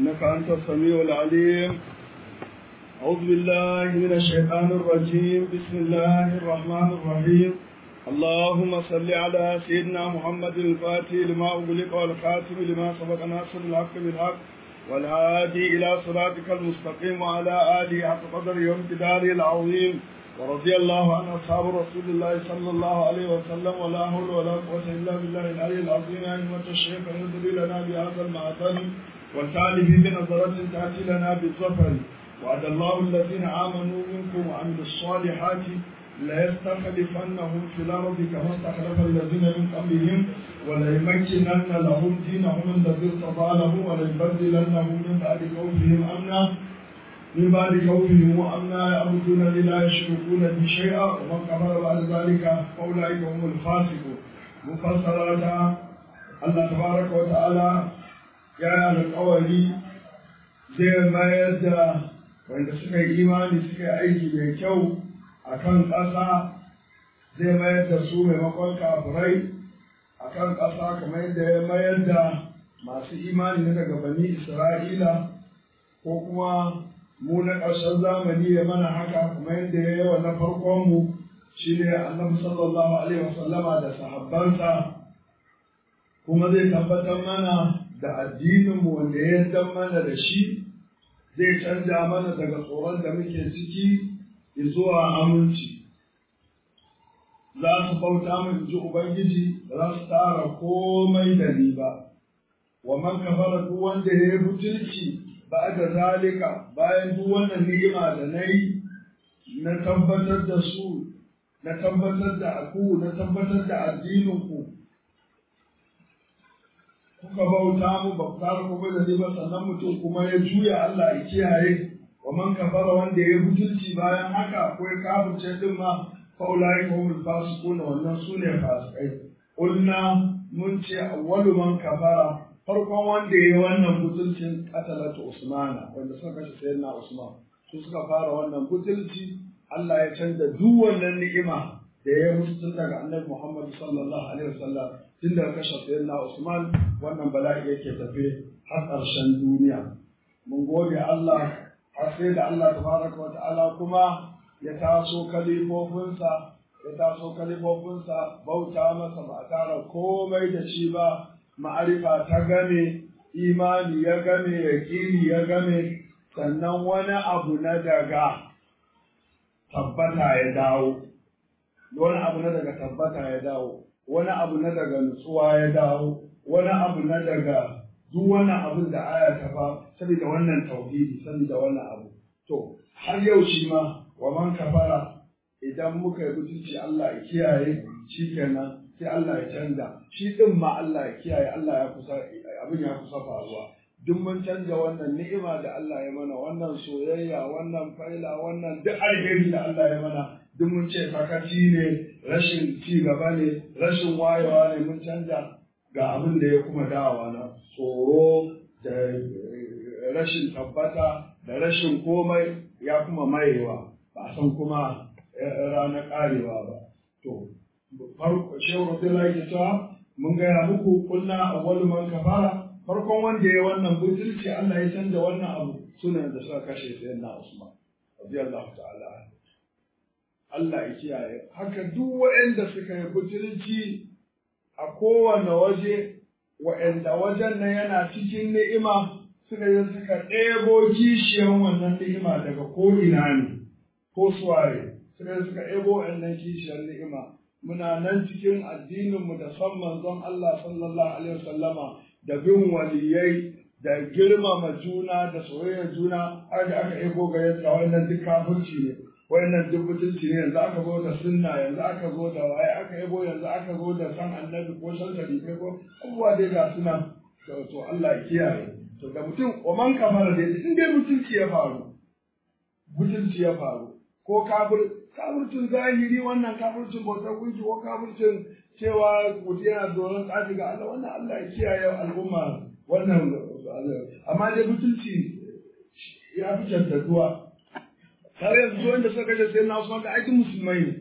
إنك أنت السميع العليم أعوذ بالله من الشيطان الرجيم بسم الله الرحمن الرحيم اللهم صل على سيدنا محمد الفاتح لما أغلق والخاتم لما سبق ناصر الحق بالحق والهادي إلى صراطك المستقيم وعلى آله حق قدر يوم جداره العظيم ورضي الله عن أصحاب رسول الله صلى الله عليه وسلم ولا حول ولا قوة إلا بالله العلي العظيم أئمة الشيخ يهدي لنا بهذا المعتن والتالف بنظرة تأتي لنا بالظفر وعد الله الذين آمنوا منكم وعملوا الصالحات ليستخلفنهم في الأرض كما استخلف الذين من قبلهم وليمكنن لهم دينهم الذي ارتضى لهم وليبدلنهم من بعد خوفهم أمنا من بعد خوفهم وأمنا يعبدون لا يشركون بي شيئا ومن كفر بعد ذلك فأولئك هم الفاسقون مفسرات الله تبارك وتعالى يا القولي zai mayar da wanda suka yi imani suka yi aiki mai kyau a kan ƙasa zai mayar da su maimakon kafirai a kan ƙasa kamar yadda ya mayar da masu imani na daga bani isra'ila ko kuma mu na ƙarshen zamani ya mana haka kamar yadda ya yi wa na farkonmu shi ne annabi sallallahu alaihi wasallama da sahabbansa kuma zai tabbatar mana da addininmu wanda ya yarda mana da shi zai canja mana daga tsoron da muke ciki zuwa aminci za su bauta min ji ubangiji ba za su tara komai da ni ba wa man kafara duk wanda ya yi butulci ba da zalika bayan duk wannan ni'ima da na yi na tabbatar da su na tabbatar da aku na tabbatar da addinin ku kuka bauta mu ba ku tara komai da ni ba sannan mutum kuma ya juya Allah ya kiyaye wa man kafara wanda ya butulci bayan haka ko ya kafirce din ma fa ulai ka humul fasiqun wannan sune fasikai qulna mun ce awwalu man kafara farkon wanda ya yi wannan butulcin qatalatu usmana wanda suka kashe sayyidina usman su suka fara wannan butulci Allah ya canza duk wannan ni'ima da ya musu tun daga annabi Muhammad sallallahu alaihi wasallam tun daga kashe sayyidina usman wannan bala'i yake tafe har ƙarshen duniya mun gode Allah har sai da Allah tabaraka wa ta'ala kuma ya taso kalifofinsa ya taso kalifofinsa bauta masa ba a tara komai da shi ba ma'arifa ta game imani ya game yaƙini ya game sannan wani abu na daga tabbata ya dawo wani abu na daga tabbata ya dawo wani abu na daga nutsuwa ya dawo wani abu na daga duk wani abin da aya ta fa saboda wannan tauhidi saboda wannan abu to har yau shi ma wa man kafara idan muka yi mutunci Allah ya kiyaye shi kenan sai Allah ya canza shi din ma Allah ya kiyaye Allah ya kusa abin ya kusa faruwa duk mun canza wannan ni'ima da Allah ya mana wannan soyayya wannan faila wannan duk alheri da Allah ya mana duk mun ce sakaci ne rashin ci gaba ne rashin wayewa ne mun canza ga abin da ya kuma dawa na tsoro da rashin tabbata da rashin komai ya kuma mayewa ba san kuma ranar karewa ba to farko shehu rasulullahi ke cewa mun gaya muku kunna awwalu man kafara farkon wanda ya wannan butulci Allah ya canza wannan abu sunan da suka kashe sayyidina Usman radiyallahu ta'ala Allah ya kiyaye haka duk waɗanda suka yi butulci a kowane waje waɗanda wajen nan yana cikin ni'ima suka yi suka ɗebo kishiyan wannan ni'ima daga ko'ina ne ko suwaye suka yi suka ɗebo wannan kishiyar ni'ima muna nan cikin addininmu da son manzon Allah sallallahu alaihi wasallama da bin waliyai da girmama juna da soyayyar juna har da aka ɗebo ga yadda wannan duk kafirci ne wayannan duk mutunci ne yanzu aka zo da sunna yanzu aka zo da waye aka yabo yanzu aka zo da san annabi ko san sharife ko abubuwa dai ga suna to Allah ya kiyaye to da mutum wa man kafara dai in dai mutunci ya faru mutunci ya faru ko kafir kafircin zahiri wannan kafircin bautar gunki ko kafircin cewa mutum yana doron tsafi ga Allah wannan Allah ya kiyaye al'umma wannan amma dai mutunci ya fi cancantuwa har yanzu wanda suka kashe sai na Usman da aikin musulmai ne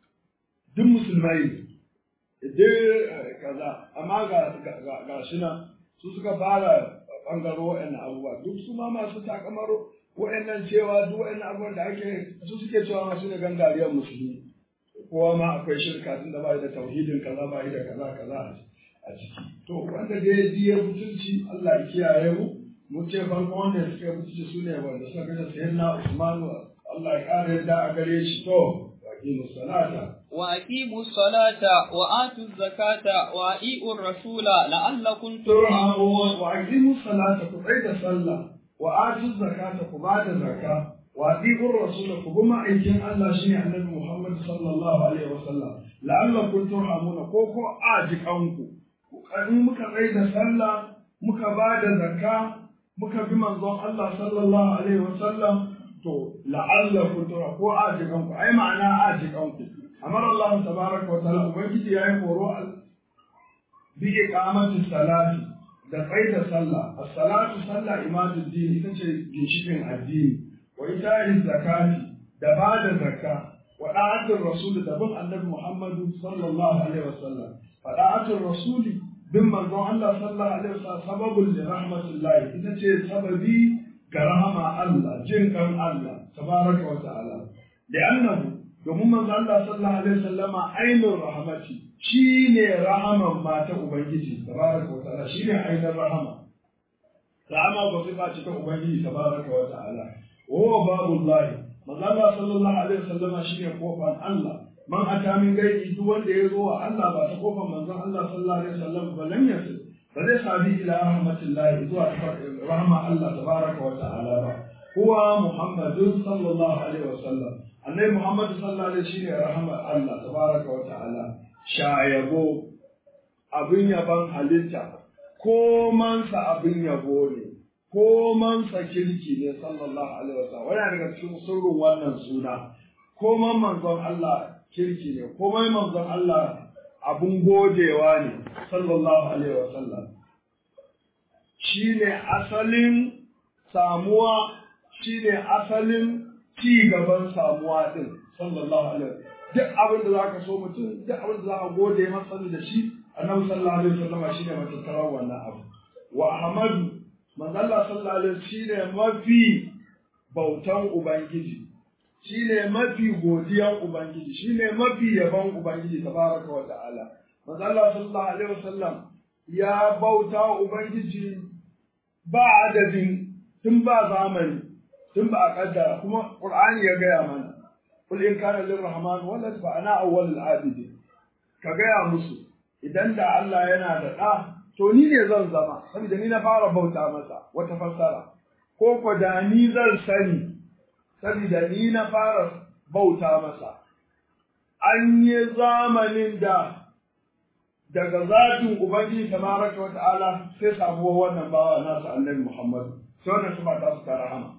duk musulmai ne duk kaza amma ga ga shi nan su suka fara bangaro wa'annan abubuwa duk su ma masu takamar wa'annan cewa duk wa'annan abubuwan da ake su suke cewa masu ne gangariyar musulmi kowa ma akwai shirka tun da ba da tauhidin kaza ba da kaza kaza a ciki to wanda dai ji ya mutunci Allah ya kiyaye mu mu ce farko wanda suka mutunci su ne wanda suka kashe sayyidina Usman Allah ya kare yadda a gare shi to waqimu salata وأقيموا الصلاة وآتوا الزكاة وأطيعوا الرسول لعلكم ترحمون وأقيموا الصلاة كبعيد صلى وآتوا الزكاة كبعد زكاة وأطيعوا الرسول كبما أيكين الله شيء النبي محمد صلى الله عليه وسلم لعلكم ترحمون كوكو آجك أنكو in muka tsaye da sallah muka ba da zakka muka bi manzon Allah sallallahu alaihi wasallam to la'allakum tura ko ajikan ku ai ma'ana ajikan ku amar Allah tabaraka wa ta'ala ubangiji yayi horo bi iqamati salati da tsaye da sallah as-salatu sallah imadu din ita ce ginshikin addini wa ita'i zakati da ba da zakka wa da'atul rasul da bin annabi Muhammadu sallallahu alaihi wasallam fa da'atul rasuli bin manzon Allah sallallahu alaihi wasallam sababul li rahmatillahi ita ce sababi ga rahama Allah jin kan Allah tabaraka wa ta'ala da annabu domin manzon Allah sallallahu alaihi wasallam ainur rahmati shine rahaman mata ubangiji tabaraka wa ta'ala shine ainur rahama rahama ba sifa ce ta ubangiji tabaraka wa ta'ala wa babullahi manzon Allah sallallahu alaihi wasallam shine kofar Allah man ata min gaiki duk wanda ya zo wa Allah ba ta kofar manzon Allah sallallahu alaihi wasallam ba lam yasil ba zai sami ila rahmatullahi zuwa rahma Allah tabaraka wa ta'ala ba huwa muhammadun sallallahu alaihi wasallam annabi muhammad sallallahu alaihi shine rahma Allah tabaraka wa ta'ala shayabo abin yaban halitta ko mansa abin yabo ne ko mansa kirki ne sallallahu alaihi wasallam wannan daga cikin sirrin wannan suna ko man manzon Allah kirki ne komai manzon Allah abun godewa ne sallallahu alaihi wasallam shine asalin samuwa shine asalin ci gaban samuwa din sallallahu alaihi wasallam duk abin da zaka so mutum duk abin da zaka gode masa da shi annabi sallallahu alaihi wasallam shine matattarar wannan abu wa ahmadu manzon Allah sallallahu alaihi wasallam shine mafi bautan ubangiji shi ne mafi godiyan Ubangiji, shi ne mafi yaban Ubangiji tabaraka wa ta'ala. Manzo Allah sallallahu alaihi wasallam ya bauta wa Ubangiji ba adadin tun ba zamani, tun ba a kaddara kuma Qur'ani ya gaya mana. Kul in kana lirrahman walad fa ana awwalul abidi. Ka gaya musu idan da Allah yana da ɗa to ni ne zan zama saboda ni na fara bauta masa wata fassara ko ko da ni zan sani saboda ni na fara bauta masa. An yi zamanin da daga zatin Ubangiji tabaraka wa ta'ala sai samuwa wannan bawa nasa annabi Muhammadu. Sai wannan su ta su rahama.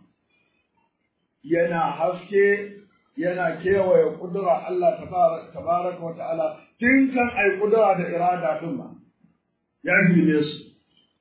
Yana haske yana kewaye kudura Allah tabaraka wa ta'ala tun kan ai kudura da irada din ma. Ya gine su.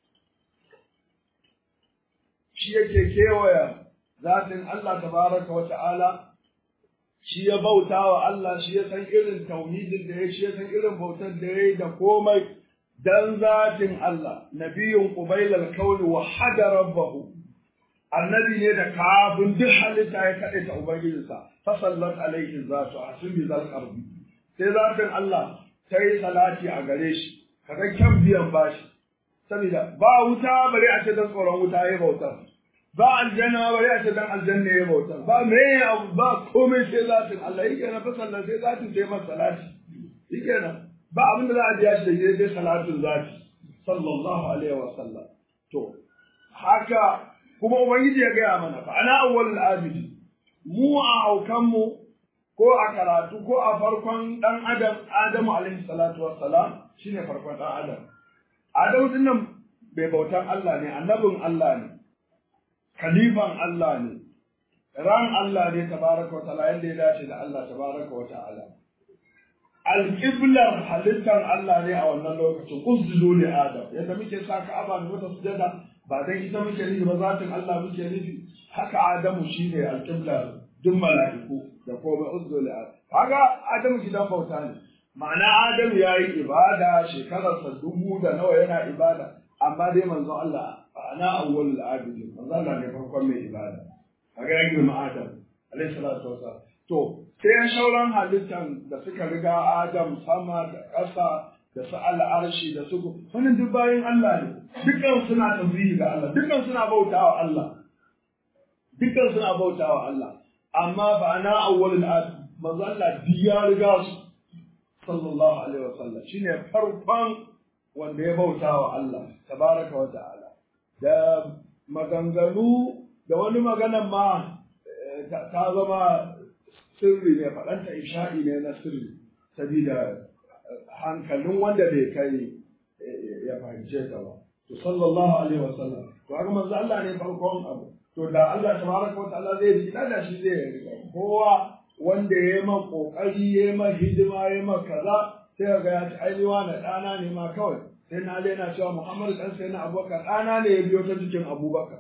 Shi yake kewaye zatin Allah tabaraka wa ta'ala shi ya bauta wa Allah shi ya san irin tauhidin da ya shi ya san irin bautar da ya yi da komai dan zatin Allah nabiyun qubailal kauli wa hada rabbahu annabi ne da kafin duk halitta ya kaɗe ta ubangijinsa fa sallat alaihi zatu asbi zal qarbi sai zatin Allah ta yi salati a gare shi kaga kyan biyan bashi saboda ba wuta bare a ce dan tsoron wuta ya bautar ba aljanna bari a ce dan aljanna ya bauta ba me abu ba komai sai zatin Allah yake na fa sallah sai zatin sai masa salati yake na ba abin da za a biya shi da dai salatin zati sallallahu alaihi wa sallam to haka kuma ubangiji ya gaya mana fa ana awwalul abidi mu a haukan mu ko a karatu ko a farkon dan adam adamu alaihi salatu wassalam shine farkon dan adam adamu dinnan bai bautan Allah ne annabin Allah ne khalifan Allah ne, ran Allah ne tabaraka wa ta'ala yadda ya dace da Allah tabaraka wa ta'ala. Alƙiblar halittar Allah ne a wannan lokacin, uzulu ne Adam, yadda muke sa ka'aba da mata sujada ba dan ita muke nufi ba zatin Allah muke nufi, haka Adamu shi ne alƙiblar duk mala'iku da komai uzulu Adam. Kaga Adamu gidan bauta ne, ma'ana Adamu ya yi ibada shekararsa dubu da nawa yana ibada, amma dai manzo Allah ana awwalul abidin manzo Allah ne farkon mai ibada kaga ya girma Adam alaihi salatu wasallam to sai sauran halittan da suka riga Adam sama da ƙasa da su al'arshi da su wannan duk bayan Allah ne dukkan suna tasbihi ga Allah dukkan suna bautawa Allah dukkan suna bautawa Allah amma ba na awwalul abidin manzo Allah ya riga su sallallahu alaihi wasallam shine farkon wanda ya bauta wa Allah tabaraka wa ta'ala da maganganu da wani maganan ma ta zama sirri ne faɗanta isha'i ne na sirri sabida hankalin wanda bai kai ya fahimce ta ba to sallallahu alaihi wasallam to haka manzo Allah ne farkon abu to da Allah tabaraka wa ta'ala zai ji da shi zai riga kowa wanda ya yi man kokari ya yi man hidima ya yi man kaza sai ga ya ci ainiwa na ɗana ne ma kawai sai na yana cewa Muhammadu ɗan sai na abubakar ɗana ne ya biyo ta jikin abubakar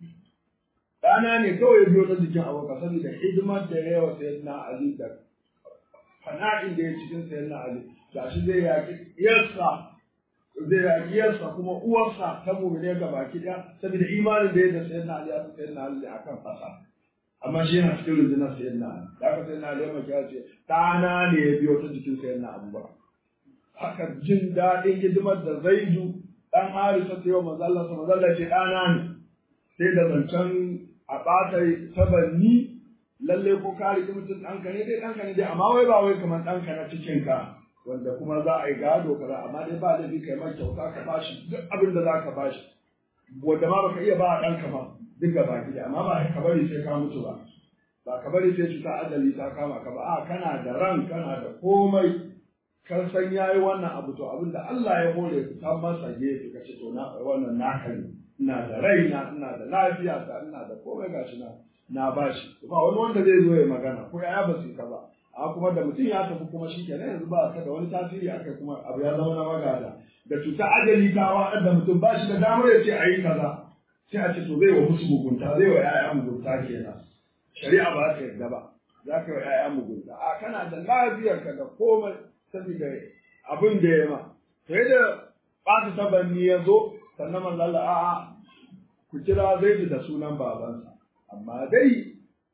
ɗana ne kawai ya biyo ta jikin abubakar saboda hidimar da ya yawa sai na Ali da fana'in da ya cikin sai na Ali ga shi zai yaƙi yarsa zai yaƙi yarsa kuma uwarsa ta mumine ga baki ɗaya saboda imanin da ya da sai na Ali ya sai na Ali akan fasa amma shi yana cikin rundunar sayan na da aka sayan na lema ya ce ɗana ne ya biyo ta jikin sayan na abubakar haka jin daɗin hidimar da zaidu ɗan harisa ta yi wa mazallarsa mazallar ce ɗana ne sai da zancen a ɓata tabanni lalle ko ka riƙi mutum ɗanka ne dai ɗanka ne dai amma wai ba wai kamar ɗanka na cikinka wanda kuma za a yi gado kaza amma dai ba laifi kai mai kyauta ka bashi duk abin da za ka bashi wanda ma baka iya ba a ɗanka ba duk gaba gida amma ba ka bari sai ka mutu ba ba ka bari sai cuta ajali ta kama ka ba a kana da ran kana da komai kan san yayi wannan abu to abin da Allah ya hore ka masa gefe ka ce to na wannan naka ne ina da rai na ina da lafiya ta ina da komai gashi na na bashi ba wani wanda zai zo ya magana ko ya ba su ka ba a kuma da mutum ya tafi kuma shi kenan yanzu ba ka da wani tasiri akai kuma abu ya zama na magada da cuta ajali ta wa da mutum ba shi da damar ya ce a yi kaza sai a ce to zai wa musu mugunta zai wa ‘ya'ya mugunta kenan shari'a ba ta yarda ba za ka yi wa ‘ya'ya mugunta a kana da lafiyar ka da komai saboda abin da ya ma sai da ɓata tabanni ya zo sannan manzala a'a ku kira zai da sunan babansa amma dai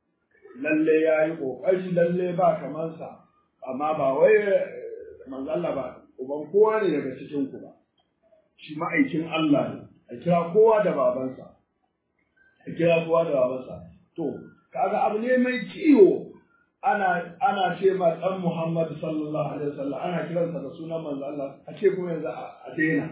lalle ya yi ƙoƙari lalle ba kamansa amma ba wai manzala ba uban kowa ne daga cikin ku ba shi ma'aikin Allah ne a kira kowa da babansa a kira kowa da babansa to kaga abu ne mai ciwo ana ana ce ma dan Muhammad sallallahu alaihi wasallam ana kiransa da sunan manzo Allah a ce kuma yanzu a daina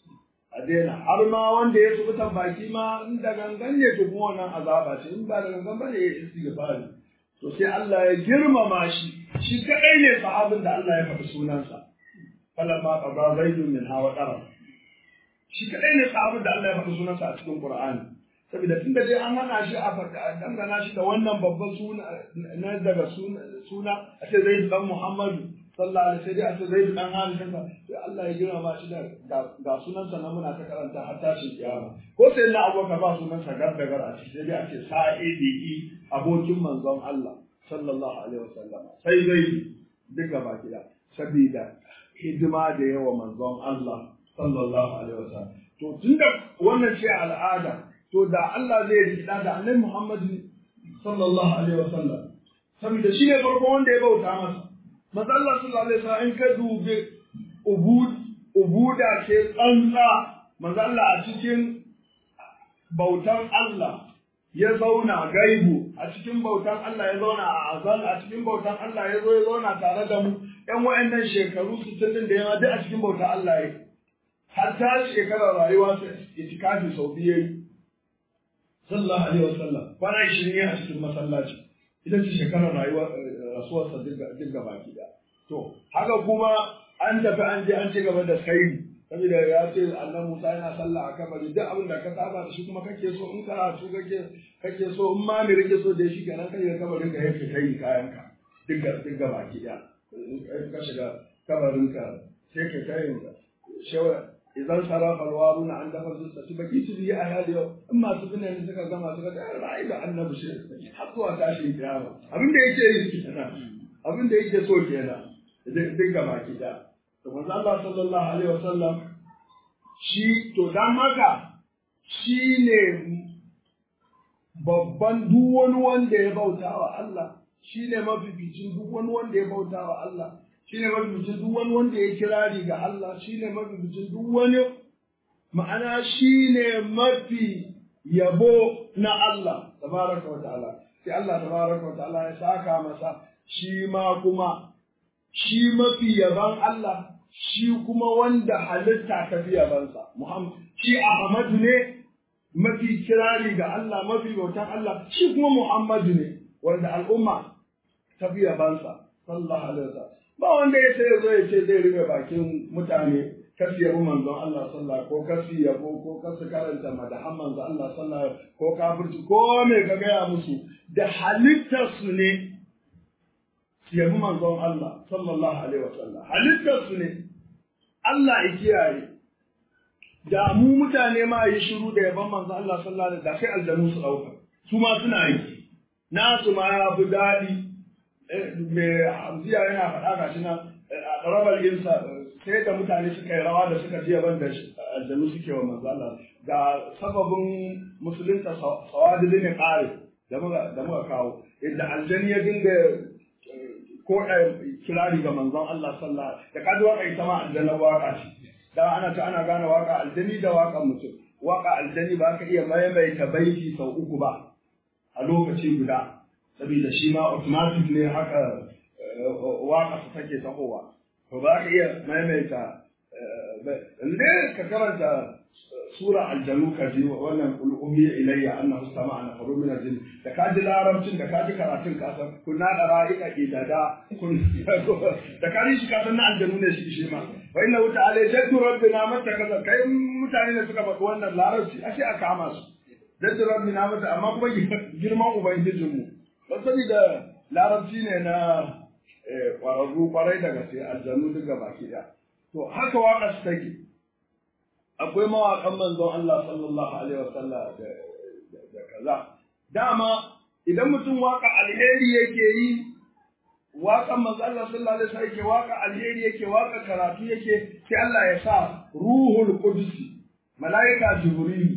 a daina har ma wanda ya subutan baki ma in da gangan ne to kuma wannan azaba ce in ba da gangan bane ya istighfari to sai Allah ya girmama shi shi kadai ne sahabin da Allah ya faɗi sunansa falamma qada zaidun min hawa qarab shi kadai ne sahabin da Allah ya faɗi sunansa a cikin Qur'ani saboda tunda dai an hana shi a dangana shi da wannan babban suna na daga suna a ce zai dan Muhammadu sallallahu alaihi wasallam a ce zai dan Halid sai Allah ya girma shi da ga sunansa na muna ta karanta har tashin kiyama ko sai na abokan ba sunansa gar da gar a ce sai dai a ce sa'idi abokin manzon Allah sallallahu alaihi wasallam sai zai duka baki da saboda hidima da yawa manzon Allah sallallahu alaihi wasallam to tunda wannan ce al'ada to da Allah zai rikida da annabi Muhammad sallallahu alaihi wasallam saboda shi ne farko wanda ya bauta masa manzo Allah sallallahu alaihi wasallam in ka dube ubud ubuda ce tsantsa manzo Allah a cikin bautan Allah ya zauna gaibu a cikin bautan Allah ya zauna a azal a cikin bautan Allah ya zo ya zauna tare da mu ƴan wa'annan shekaru 60 din da yawa duk a cikin bautan Allah ya hatta shekarar rayuwa ta itikafi sau biyu yayi sallallahu alaihi wasallam kwana 20 a cikin masallaci ita ce shekarar rayuwar rasuwarsa duk gaba ki da to haka kuma an tafi an je an ci gaba da sairi saboda ya ce annan Musa yana sallah a kabari duk abin da ka saba da shi kuma kake so in karatu kake kake so in ma me kake so da shi kenan kai kabarin ka yake kai kayan ka duk duk gaba ki da ka shiga kabarin ka sai ka kai shawa idan sarafa alwaruna an dafa su su baki su biyi a hali yau in masu bine ne suka gama suka da ra'ayi da annabi shi har zuwa tashin kiyama abin da yake yi kenan abin da yake so kenan duk gaba ki da to manzo Allah sallallahu alaihi wasallam shi to dan haka shi ne babban duk wani wanda ya bauta wa Allah shi ne mafificin duk wani wanda ya bauta wa Allah shi ne mafificin duk wani wanda ya kirari ga Allah shi ne mafificin duk wani ma'ana shi ne mafi yabo na Allah tabaraka wa ta'ala sai Allah tabaraka wa ta'ala ya saka masa shi ma kuma shi mafi yaban Allah shi kuma wanda halitta ta fi yabansa Muhammad shi Ahmadu ne mafi kirari ga Allah mafi bautan Allah shi kuma Muhammadu ne wanda al'umma ta fi yabansa sallallahu alaihi wasallam ba wanda ya sai zo ya ce zai rufe bakin mutane kasu yabo manzon Allah sallallahu ko kasu yabo ko kasu karanta madahan manzon Allah sallallahu ko kafirci ko me ka gaya musu da halittar su ne su yabi manzon Allah sallallahu alaihi wasallam halittar su ne Allah ya kiyaye da mu mutane ma yi shiru da yaban manzon Allah sallallahu alaihi wasallam da sai aljanu su dauka su ma suna yi nasu ma ya fi daɗi mai hamziya yana faɗa ga shi nan a ɗarabar insa sai da mutane suka yi rawa da suka jiya ban da aljanu suke wa manzo Allah ga sababin musulunta sawadi ne ƙare da muka kawo inda aljani ya dinga ko kirari ga manzon Allah sallallahu da ka ji waka ita ma aljanna waka ce da ana ta ana gane waka aljani da waka mutum waka aljani ba ka iya maimaita baiti sau uku ba a lokaci guda saboda shi ma automatic ne haka waka su take tahowa to ba ka iya maimaita inda ka karanta sura aljanu ka ji wannan ulumiyya ilayya annahu sama'a nafaru min aljin da ka ji larabcin da ka ji karatun ka san kun na da ra'ika idada kun da ka ji shi ka san na aljanu ne shi shi ma wa inna ta'ala jaddu rabbina mata kaza kai mutane ne suka faɗi wannan larabci ashe a kama su jaddu rabbina mata amma kuma girman ubangijinmu don saboda larabci ne na ƙwararru ƙwarai daga sai aljanu duka baki ɗaya to haka waƙa su take akwai mawaƙan manzon Allah sallallahu alaihi wasallam da kaza dama idan mutum waƙa alheri yake yi waƙan manzon Allah sallallahu alaihi wasallam yake waƙa alheri yake waƙa karatu yake sai Allah ya sa ruhul qudusi malaika jibril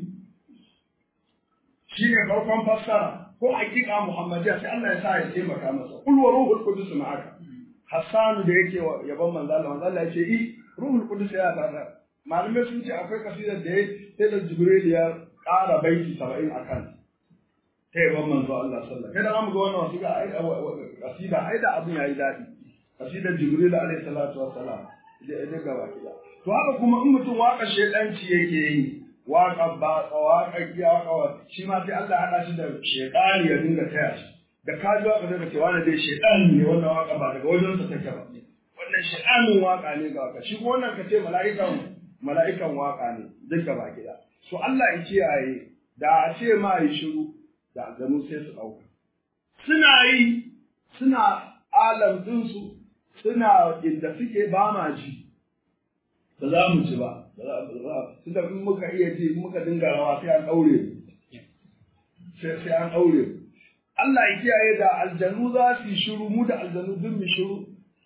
shine farkon fassara ko hakika muhammadiya sai Allah ya sa ya taimaka masa kul wa ruhul qudus ma'aka Hassanu da yake yaban manzo Allah manzo Allah ya ce i ruhul qudus ya tsara malamai sun ce akwai kasidar da sai da jibril ya ƙara baiti 70 akan ta yaban manzo Allah sallallahu alaihi wasallam kada mu ga wannan wasu ga ai kasida ai da abin yayi dadi kasidar jibril alaihi salatu wassalam da da gaba kida to haka kuma in mutum waka shedanci yake yi waka ba waka giya waka shi ma sai Allah hada shi da shedani ya dinga taya shi da ka ji waka daga cewa na dai shedani ne wannan waka ba daga wajen sa take ba wannan shedanin waka ne ga waka shi ko wannan ka ce mala'ikan mala'ikan waka ne duka ba gida so Allah ya kiyaye da a ce ma yi shiru da aljanu sai su dauka suna yi suna alam dinsu suna inda suke ba ma ji ba za mu ci ba su da in muka iya ji muka dinga rawa sai an ɗaure sai sai an ɗaure Allah ya kiyaye da aljanu za su yi shiru mu da aljanu duk mu shiru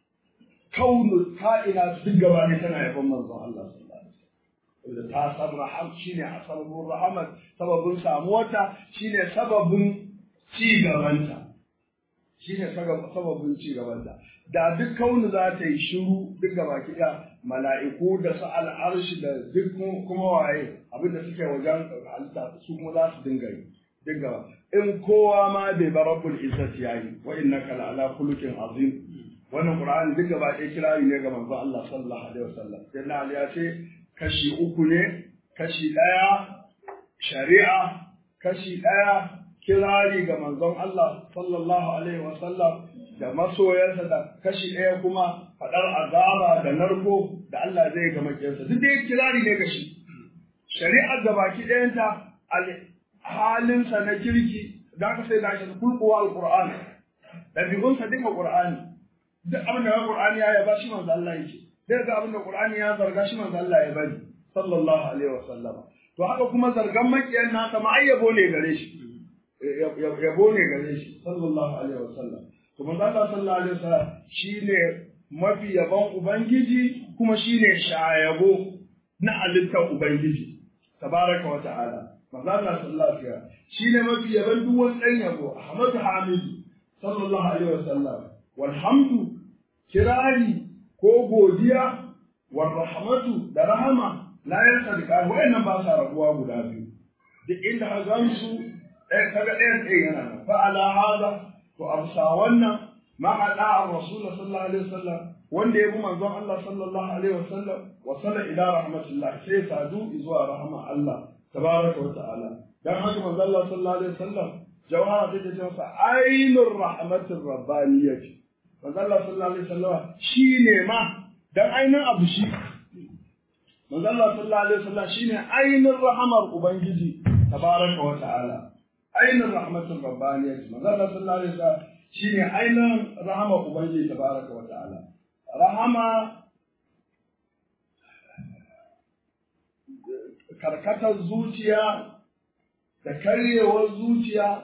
kaunu ka'ina su duk gaba ne tana yaban manzon Allah sallallahu alaihi wasallam ta san raham shine asabun rahamat sababin samuwarta shine sababin ci gabanta shine sababin ci gabanta da duk kaunu za ta yi shiru duk gaba kiɗa mala'iku da su al'arshi da duk kuma waye abinda suke wajen halitta su kuma za su dinga yi duk gaba in kowa ma bai bar rabbul izzati yayi wa innaka la'ala khuluqin azim wannan qur'ani duk gaba ɗaya kirari ne ga manzo Allah sallallahu alaihi wasallam sai Ali ya ce kashi uku ne kashi ɗaya shari'a kashi ɗaya kirari ga manzon Allah sallallahu alaihi wasallam da masoyansa da kashi ɗaya kuma faɗar azaba da narko da Allah zai ga makiyarsa duk dai kirari ne ga shi shari'ar da baki ɗayanta halinsa na kirki da ka sai da shi kulkuwa alqur'ani ɗabi'unsa duka qur'ani duk abin da qur'ani ya yaba shi manzo Allah yake sai ga abin da qur'ani ya zarga shi manzo Allah ya bari sallallahu alaihi wasallam to haka kuma zargan makiyan nasa ma ayyabo ne gare shi yabo ne gare shi sallallahu alaihi wasallam to manzo Allah sallallahu alaihi wasallam shine mafi yabon ubangiji kuma shine shayabo na halittar ubangiji tabaraka wa ta'ala manzo Allah sallallahu alaihi wasallam shine mafi yaban duk wani dan yabo Ahmadu Hamidu sallallahu alaihi wasallam walhamdu kirari ko godiya war rahmatu da rahama la yasadqa wayannan ba sa rabuwa guda biyu duk inda ka gansu ɗaya kaga ɗayan ɗaya yana nan fa ala hada to amsa wannan ma ala rasul sallallahu alaihi wasallam wanda ya bi manzon Allah sallallahu alaihi wasallam wa salla ila rahmatillah sai sadu zuwa rahama Allah tabaraka wa ta'ala dan haka manzon Allah sallallahu alaihi wasallam jawhara take ce masa ainur rahmatir rabbaniyyah manzon Allah sallallahu alaihi wasallam shine ma dan ainin abu shi manzon Allah sallallahu alaihi wasallam shine ainin rahamar ubangiji tabaraka wa ta'ala ainin rahmatir rabbaniyyah manzon Allah sallallahu alaihi wasallam shine ainin rahamar ubangiji tabaraka wa ta'ala rahama karkatar zuciya da karyewar zuciya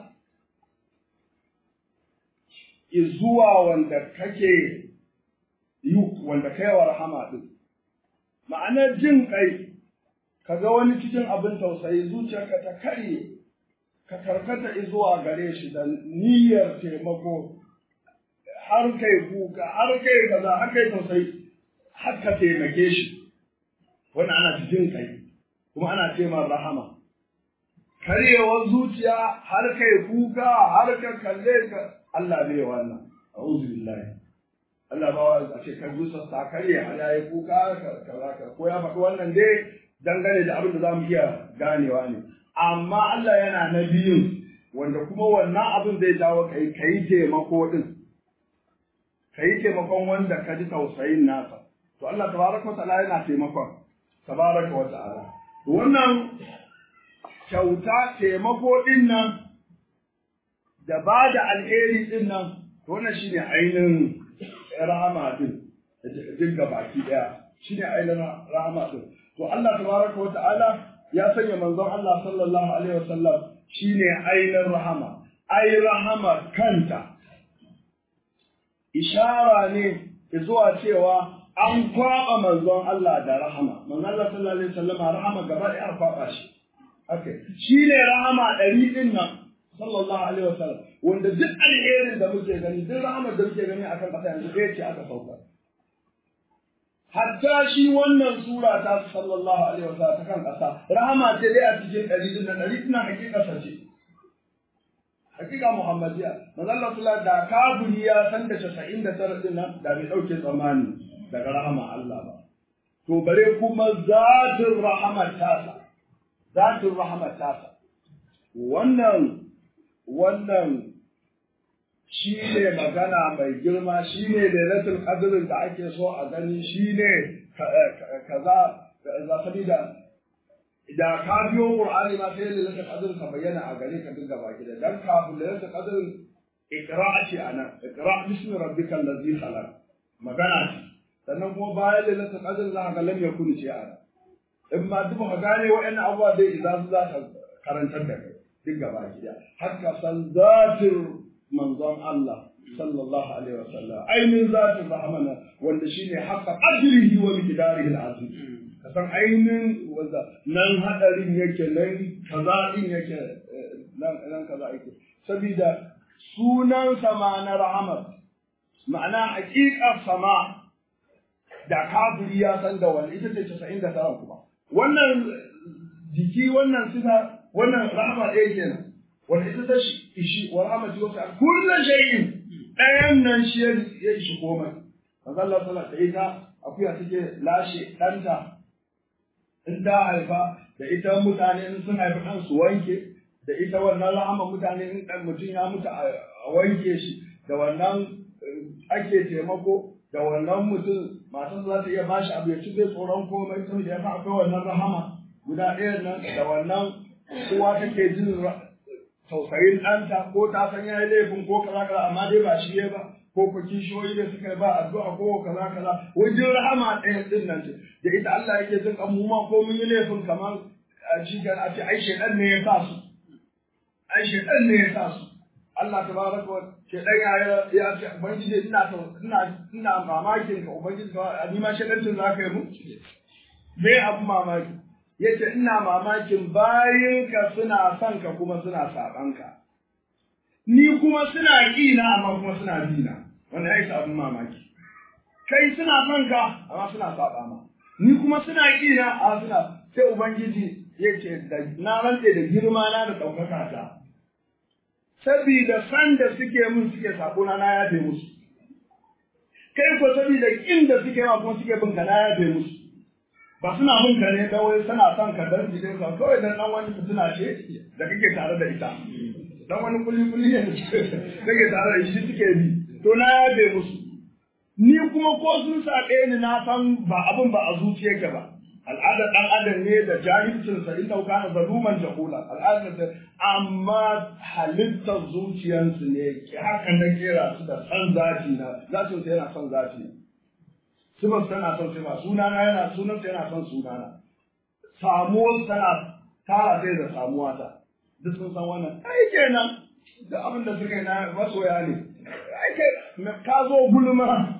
zuwa wanda kake yi wanda kai wa rahama din ma'anar jin kai kaga wani cikin abin tausayi zuciyarka ta karye ka karkata zuwa gare shi da niyyar taimako har kai kuka har kai kaza har kai tausayi har ka taimake shi wani ana jin kai kuma ana ce rahama karyewar zuciya har kai kuka har ka kalle ka Allah bai wannan a'udhu billahi Allah ba a ce kan zuciya ta karye har yayi kuka kaza ka ko ya faɗi wannan dai dangane da abin da zamu iya ganewa ne amma Allah yana na biyun wanda kuma wannan abin zai jawo kai kai taimako din kai taimakon wanda ka ji tausayin nasa to Allah tabaraka wa ta'ala yana taimakon tabaraka wa ta'ala wannan kyauta taimako din nan da ba da alheri din nan wannan shine ainihin rahama din dinga baki daya shine ainihin rahama din to Allah tabaraka wa ta'ala ya sanya manzon Allah sallallahu alaihi wasallam shine ainihin rahama ai rahama kanta ishara ne zuwa cewa an kwaba manzon Allah da rahama manzon Allah sallallahu alaihi wasallam rahama gaba da an kwaba shi okay shine rahama ɗari din nan sallallahu alaihi wasallam wanda duk alherin da muke gani duk rahamar da muke gani akan ƙasa yanzu ɗaya ce aka sauka hatta shi wannan sura ta sallallahu alaihi wasallam ta kan ƙasa rahama ce dai a cikin ɗari din nan ɗari din nan hakika ce hakika muhammadiya manzo Allah sallallahu da kafiri ya san da 99 din nan da bai dauke tsammani daga rahama Allah ba to bare kuma zatin rahamar tasa zatin rahamar tasa wannan wannan shi ne magana mai girma shi ne lailatul qadr da ake so a gani shi ne kaza za sabida da ka biyo qur'ani ma sai lailatul qadr ka bayyana a gare ka dinga baki da dan kafin lailatul qadr iqra ce anan iqra bismi rabbikal ladzi khalaq magana ce sannan kuma bayan lailatul qadr za ka ga lam yakun ce ana in ma duk ka gane wa'annan abubuwa dai idan su za ka karantar da kai duk gaba gida har ka san zatin manzon Allah sallallahu alaihi wasallam ainihin zatin rahmana wanda shine haqqa ajrihi wa miqdarihi al-azim ka san ainihin wanda nan hadarin yake nan kaza din yake nan nan kaza yake saboda sunan sama na rahmat ma'ana haƙiƙar sama da kafiri ya san da wani ita ce 99 kuma wannan jiki wannan sifa wannan rahama ɗaya kenan wanda ita ta ishi wa rahmatu wa kullu shay'in ɗayan nan shi ya ishi komai manzo Allah sallallahu alaihi wasallam akuya take lashe ɗanta in ta haifa da ita mutane in sun haifi ɗan su wanke da ita wannan rahama mutane in ɗan mutum ya mutu a wanke shi da wannan ake taimako da wannan mutum matan za ta iya bashi abu ya ci zai tsoron komai saboda ya fa akwai wannan rahama guda ɗaya nan da wannan uwa take jin tausayin ɗanta ko ta san ya yi laifin ko kaza kaza amma dai ba shi ya ba ko ko kishiyoyi da suka yi ba addu'a ko kaza kaza wajen rahama ɗaya ɗin nan ce da ita Allah yake jin kan mu ma ko mun yi laifin kamar a cikin a ce ai shedan ne ya sa su ai shedan ne ya sa su Allah tabaraka wa shedan ya ya ce ubangiji ina ina ina mamakin ka ubangiji ka ni ma shedancin za ka yi mu me abu mamaki yace ina mamakin bayinka suna son ka kuma suna saban ka ni kuma suna ƙina amma kuma suna bina wannan ya isa abin mamaki kai suna son ka amma suna saba ma ni kuma suna ƙina amma suna sai ubangiji ya ce da na rantse da girma na da ɗaukaka ta sabida san da suke mun suke sabona na yafe musu kai ko sabida kin da suke ma kuma suke bin ka na yafe musu ba suna bin ka ne kawai suna son ka dan jikin ka kawai dan dan wani fitina ce da kake tare da ita dan wani kuli kuli ne kake tare da shi suke bi to na yabe musu ni kuma ko sun saɓe ni na san ba abin ba a zuciyarka ba al'adar ɗan adam ne da jahilcinsa in dauka na zaluman jahula al'adar da amma halittar zuciyarsu ne haka na kera su da san zafi na zatin sa yana son zafi sifar tana son sifa sunana yana sunan yana son sunana samuwar tana tara sai da samuwa ta duk sun san wannan ai kenan da abin da suka yi na masoya ne ai kai ka zo gulma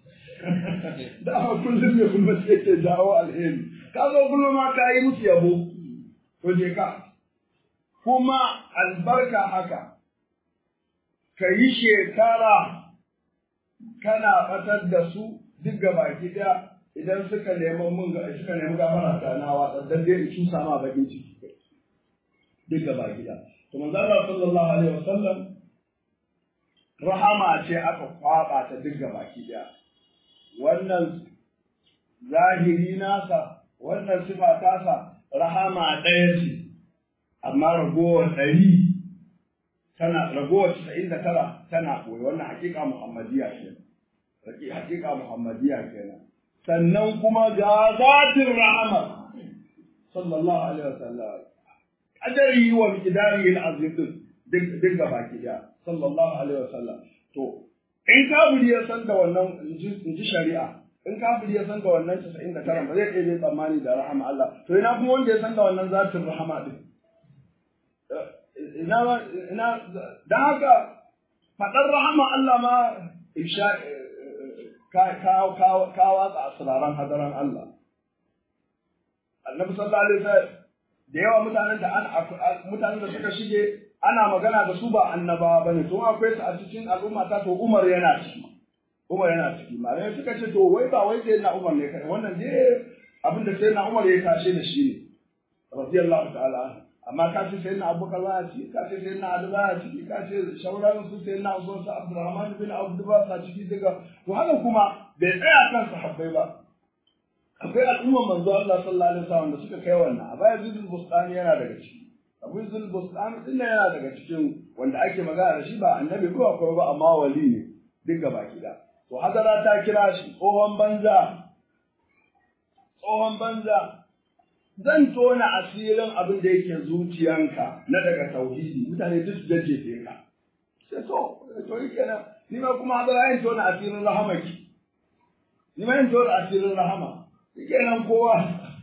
da aka kullum ne gulma sai ke jawo alheri ka zo gulma ka yi musu yabo to je ka kuma albarka haka ka yi shekara kana batar da su duk baki daya idan suka nemi mun ga suka nemi gafara ta na watsa dan dai in cusa ma bakin ciki duk baki daya to manzo Allah sallallahu alaihi wasallam rahama ce aka kwaba ta duk baki daya wannan zahiri nasa wannan sifa tasa rahama ɗaya ce amma ragowar ɗari tana ragowar casa'in da tara tana koyi wannan hakika muhammadiya ce hakika muhammadiya kenan sannan kuma ga zatin rahama sallallahu alaihi wasallam kadari wa miqdari al-azim din duk gaba ki da sallallahu alaihi wasallam to in kafiri ya san da wannan in ji shari'a in kafiri ya san da wannan 99 ba zai iya tsammani da rahama Allah to ina kuma wanda ya san da wannan zatin rahama din ina ina da haka fadar rahama Allah ma isha ka ka ka watsa asraran hadaran Allah Annabi sallallahu alaihi wasallam da yawa mutanen da an mutanen da suka shige ana magana da su ba annabawa bane to akwai su a cikin al'umma ta to Umar yana ciki Umar yana ciki malamai suka ce to wai ba wai sai na Umar ne kai wannan je abin da sai na Umar ya tashe da shi ne radiyallahu ta'ala amma ka ce sai na Abubakar ba ci ka ce sai na Ali ba ci ka ce shauran su sai na Usman sa Abdurrahman bin Auf ba sa ciki daga to haka kuma bai tsaya kan sahabbai ba akwai al'umman manzo Allah sallallahu alaihi wasallam da suka kai wannan a baya Zul Bustani yana daga ciki Abu Zul Bustani din yana daga cikin wanda ake magana da shi ba annabi ko akwai ba amma wali ne duk gaba kida to hadara ta kira shi tsohon banza tsohon banza zan tona asirin abin da yake zuciyanka na daga tauhidi mutane duk su jajjefe ka sai to to yi kenan ni ma kuma hadara yin tona asirin rahamaki ni ma yin tona asirin rahama shi kenan kowa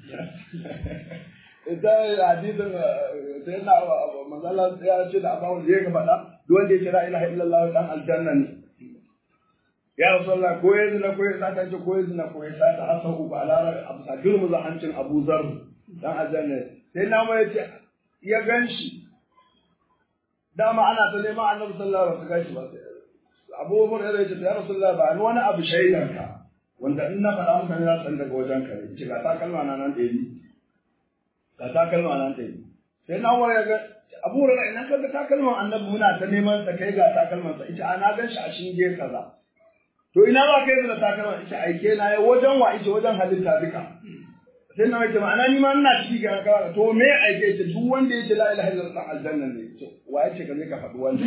idan hadisin sai na manzala ya ce da abawun da ya faɗa duk wanda ya kira ilaha illallah dan aljanna ne ya rasulullah ko yanzu na ko ya ta ce ko yanzu na ko ya ta hasan uku a lara abu sa girmu za hancin abu zar dan aljanna sai na mai ce ya ganshi dama ana ta neman annabi sallallahu alaihi wasallam ganshi ba abu hurairah ya ce ya rasulullah ba ni wani abu shaidan ka wanda in na faɗa mutane za su san daga wajen ka ne ce ga takalma na nan ɗaya ga takalma nan ɗaya sai na waya ga abu hurairah ina kaga takalman annabi muna ta neman sa kai ga takalman sa ita ana gan shi a shinge kaza to ina za ka yi da takalma ita aike na ya wajen wa ita wajen halitta duka sai na wace ma'ana ni ma ina ciki ga ka to me aike ita duk wanda yake la ilaha illallah aljanna ne to wa yace ka je ka faɗi wanda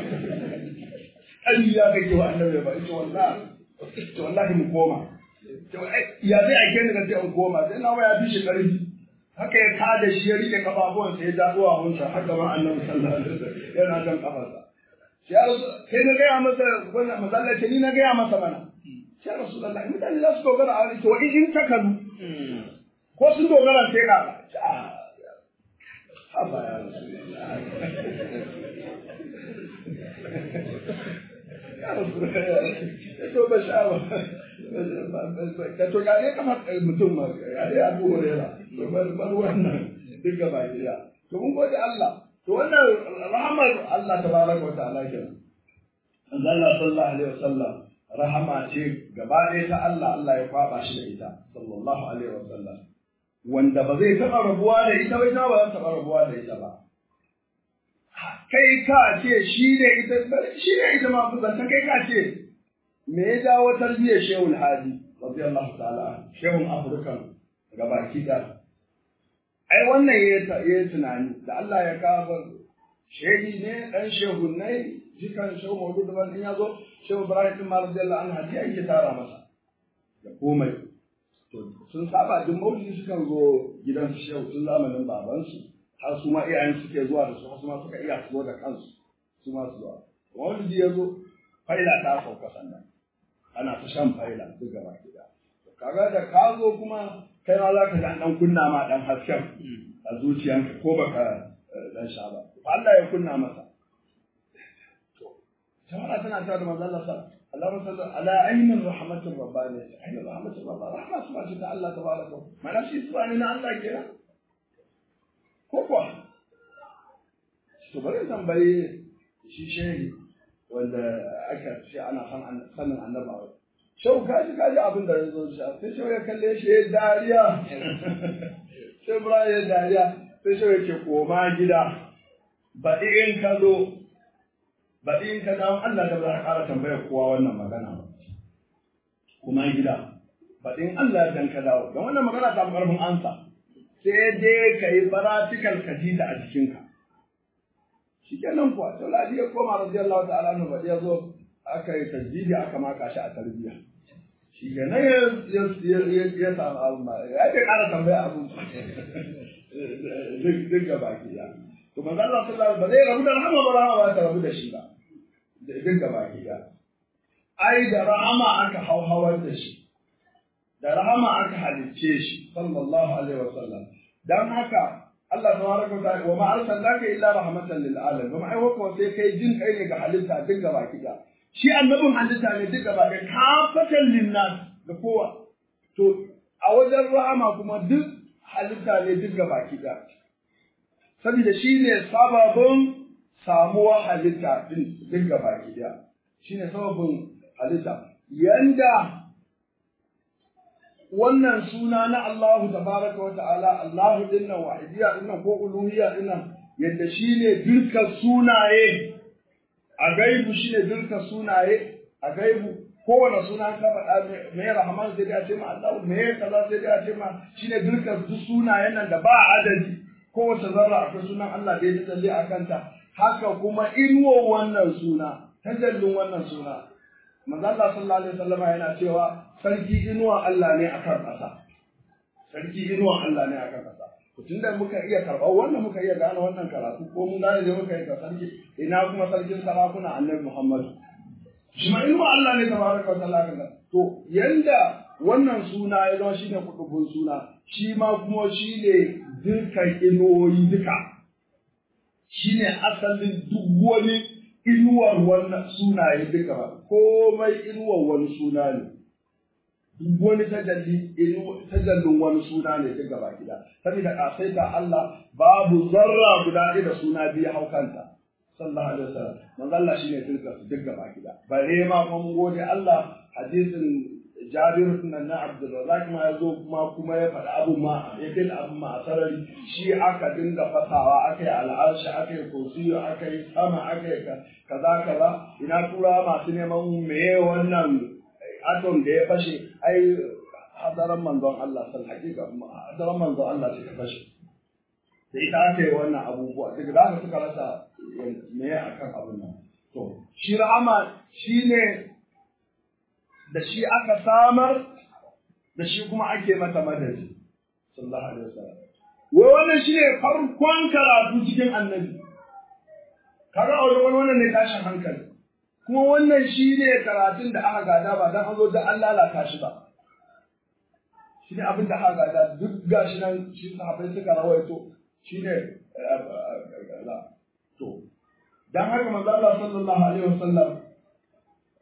Allah kake wa annabi ba ita wallahi to wallahi mu koma to ya zai aike ni kan sai in koma sai na waya bi shi karfi haka ya kada shi ya rike kafafuwan sai ya ja zuwa hunsa haka ma annabi sallallahu alaihi wasallam yana kan kafarsa sai na gaya masa wannan masallaci ni na gaya masa mana sai rasulullahi mutane za su dogara a wani to in ta kadu ko sun dogara sai ka haba ya ya rasu to ba sha ba ka to ga ne kamar mutum ma ya dai abu hurera bar wannan duk gaba ɗaya to mun gode Allah to wannan rahamar Allah tabaraka wa ta'ala kenan Allah sallallahu alaihi wasallam rahama ce gaba ɗaya ta Allah Allah ya kwaba shi da ita sallallahu alaihi wasallam wanda ba zai taɓa rabuwa da ita ba ita ba za ta taɓa rabuwa da ita ba kai ka ce shi ne ita shi ne ita ma zanta kai ka ce me ya jawo tarbiyyar shehul hadi radiyallahu ta'ala shehun afirkan gabaki da ai wannan ya yi tunani da Allah ya kawo shehi ne dan shehunnai jikan shehu maudu da in ya zo shehu ibrahim din malam radiyallahu anhu hadiya yake tara masa da komai to sun saba duk maulidi sukan zo gidan su shehu tun zamanin babansu har su ma iyayen suke zuwa da su har su ma suka iya su zo da kansu su ma su zuwa maulidi ya zo faila ta sauka sannan ana ta shan faila duk gaba gida kaga da ka zo kuma kai ma za ka ga dan kunna ma dan hasken a zuciyanka ko baka dan sha ba Allah ya kunna masa to jama'a tana ta da manzo Allah sallallahu اللهم صل على عين الرحمة الربانية عين الرحمة الربانية رحمة سبحانه الله تبارك ما نفسي سبحانه الله كده ko kuwa to bari tambayi shi shehi wanda aka ce ana san sanin annaba shau kaji kaji abin da ya zo shi sai shau ya kalle shi ya dariya sai bura ya dariya sai shau ya ce koma gida baɗi in ka zo baɗi in ka dawo Allah da ba za ka ƙara tambayar kowa wannan magana ba kuma gida baɗi in Allah dan ka dawo don wannan magana ta fi ƙarfin ansa sai dai ka yi faratikal ka ji ta a jikinka. Shi kenan kuwa, to ladi ya koma radiyallahu ta'ala nu bari ya zo aka yi tajjidi aka maka shi a tarbiyya. Shi kenan ya ya samu abu ma, ya ce ƙara tambaya abu duk ga baki ya. To manzo Allah sallallahu ba zai rabu da rahama ba rahama ba ta rabu da shi ba. Duk ga baki ya. Ai da rahama aka hauhawar da shi. da rahama aka halicce shi sallallahu alaihi wasallam dan haka Allah tabaraka wa ta'ala wa ma arsalnaka illa rahmatan lil alamin kuma ai hukuma sai kai jin kai ne ga halitta duk gaba kida shi annabin halitta ne duk gaba ɗaya kafatan linnas da kowa to a wajen rahama kuma duk halitta ne duk gaba kida saboda shi ne sababin samuwa halitta din duk gaba kida shi ne sababin halitta yanda wannan suna na Allahu tabaraka wa ta'ala Allahu dinnan wahidiyya dinnan ko uluhiyya dinnan yadda shine dukkan sunaye a gaibu shine dukkan sunaye a gaibu kowane suna ka faɗa me rahman sai da ce ma Allah me kaza sai da ce ma shine dukkan duk sunayen nan da ba adadi kowace zarra akwai sunan Allah da ya tsalle a kanta haka kuma inuwa wannan suna tajallin wannan suna manzo Allah sallallahu alaihi wasallam yana cewa sarki inuwa Allah ne akan ƙasa sarki inuwa Allah ne akan ƙasa to tunda muka iya karɓar wannan muka iya gane wannan karatu ko mun gane da muka yi ka sarki ina kuma sarkin sarakuna annabi Muhammad shi ma inuwa Allah ne tabaraka wa ta'ala kan to yanda wannan suna ya zama shine kudubun suna shi ma kuma shine dukkan inuwoyi duka shine asalin duk wani inuwar wannan sunaye duka ba komai inuwar wani suna ne duk wani tajalli tajallin wani suna ne duka ba gida saboda kasaita Allah babu zarra guda ɗaya da suna biyu hau kanta sallallahu alaihi wasallam manzo Allah shine tilka su duk gaba gida bare ma kuma mun gode Allah hadisin Jabir nan na Abdul Razak ma yazo kuma kuma ya faɗi abu ma ya kai abu ma a sarari shi aka dinga fasawa aka yi al'arshi aka yi kursiyo aka yi sama aka yi kaza kaza ina tura masu neman meye wannan atom da ya fashe ai hadaran manzon Allah sal hakika hadaran manzon Allah suka fashe da ita aka yi wannan abubuwa daga da aka suka rasa me akan abin nan to shi rahama shine da shi aka samar da shi kuma ake mata madadi sallallahu alaihi wasallam wai wannan shine farkon karatu cikin annabi kaga a wajen wannan ne tashin hankali kuma wannan shine karatun da aka gada ba dan an zo da an lalata shi ba shi ne abin da aka gada duk gashi nan shi sahabbai suka rawaito shi ne to dan haka manzo Allah sallallahu alaihi wasallam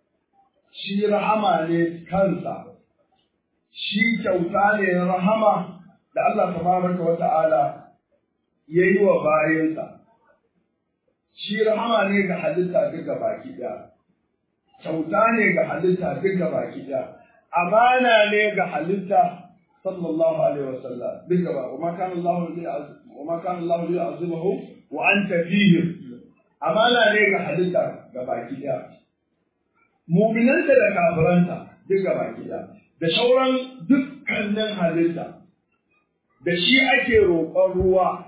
shi rahama ne kansa shi kyauta ne rahama da Allah tabaraka wa ta'ala yayi wa bayansa shi rahama ne ga halitta duka baki ɗaya kyauta ne ga halitta duka baki ɗaya amana ne ga halitta sallallahu alaihi wasallam duka ba wa kana Allah li wa ma kana Allah li azimahu wa anta fihim amana ne ga halitta ga baki ɗaya mu'minanta da kafiranta duka baki ɗaya da sauran dukkanin halitta da shi ake roƙon ruwa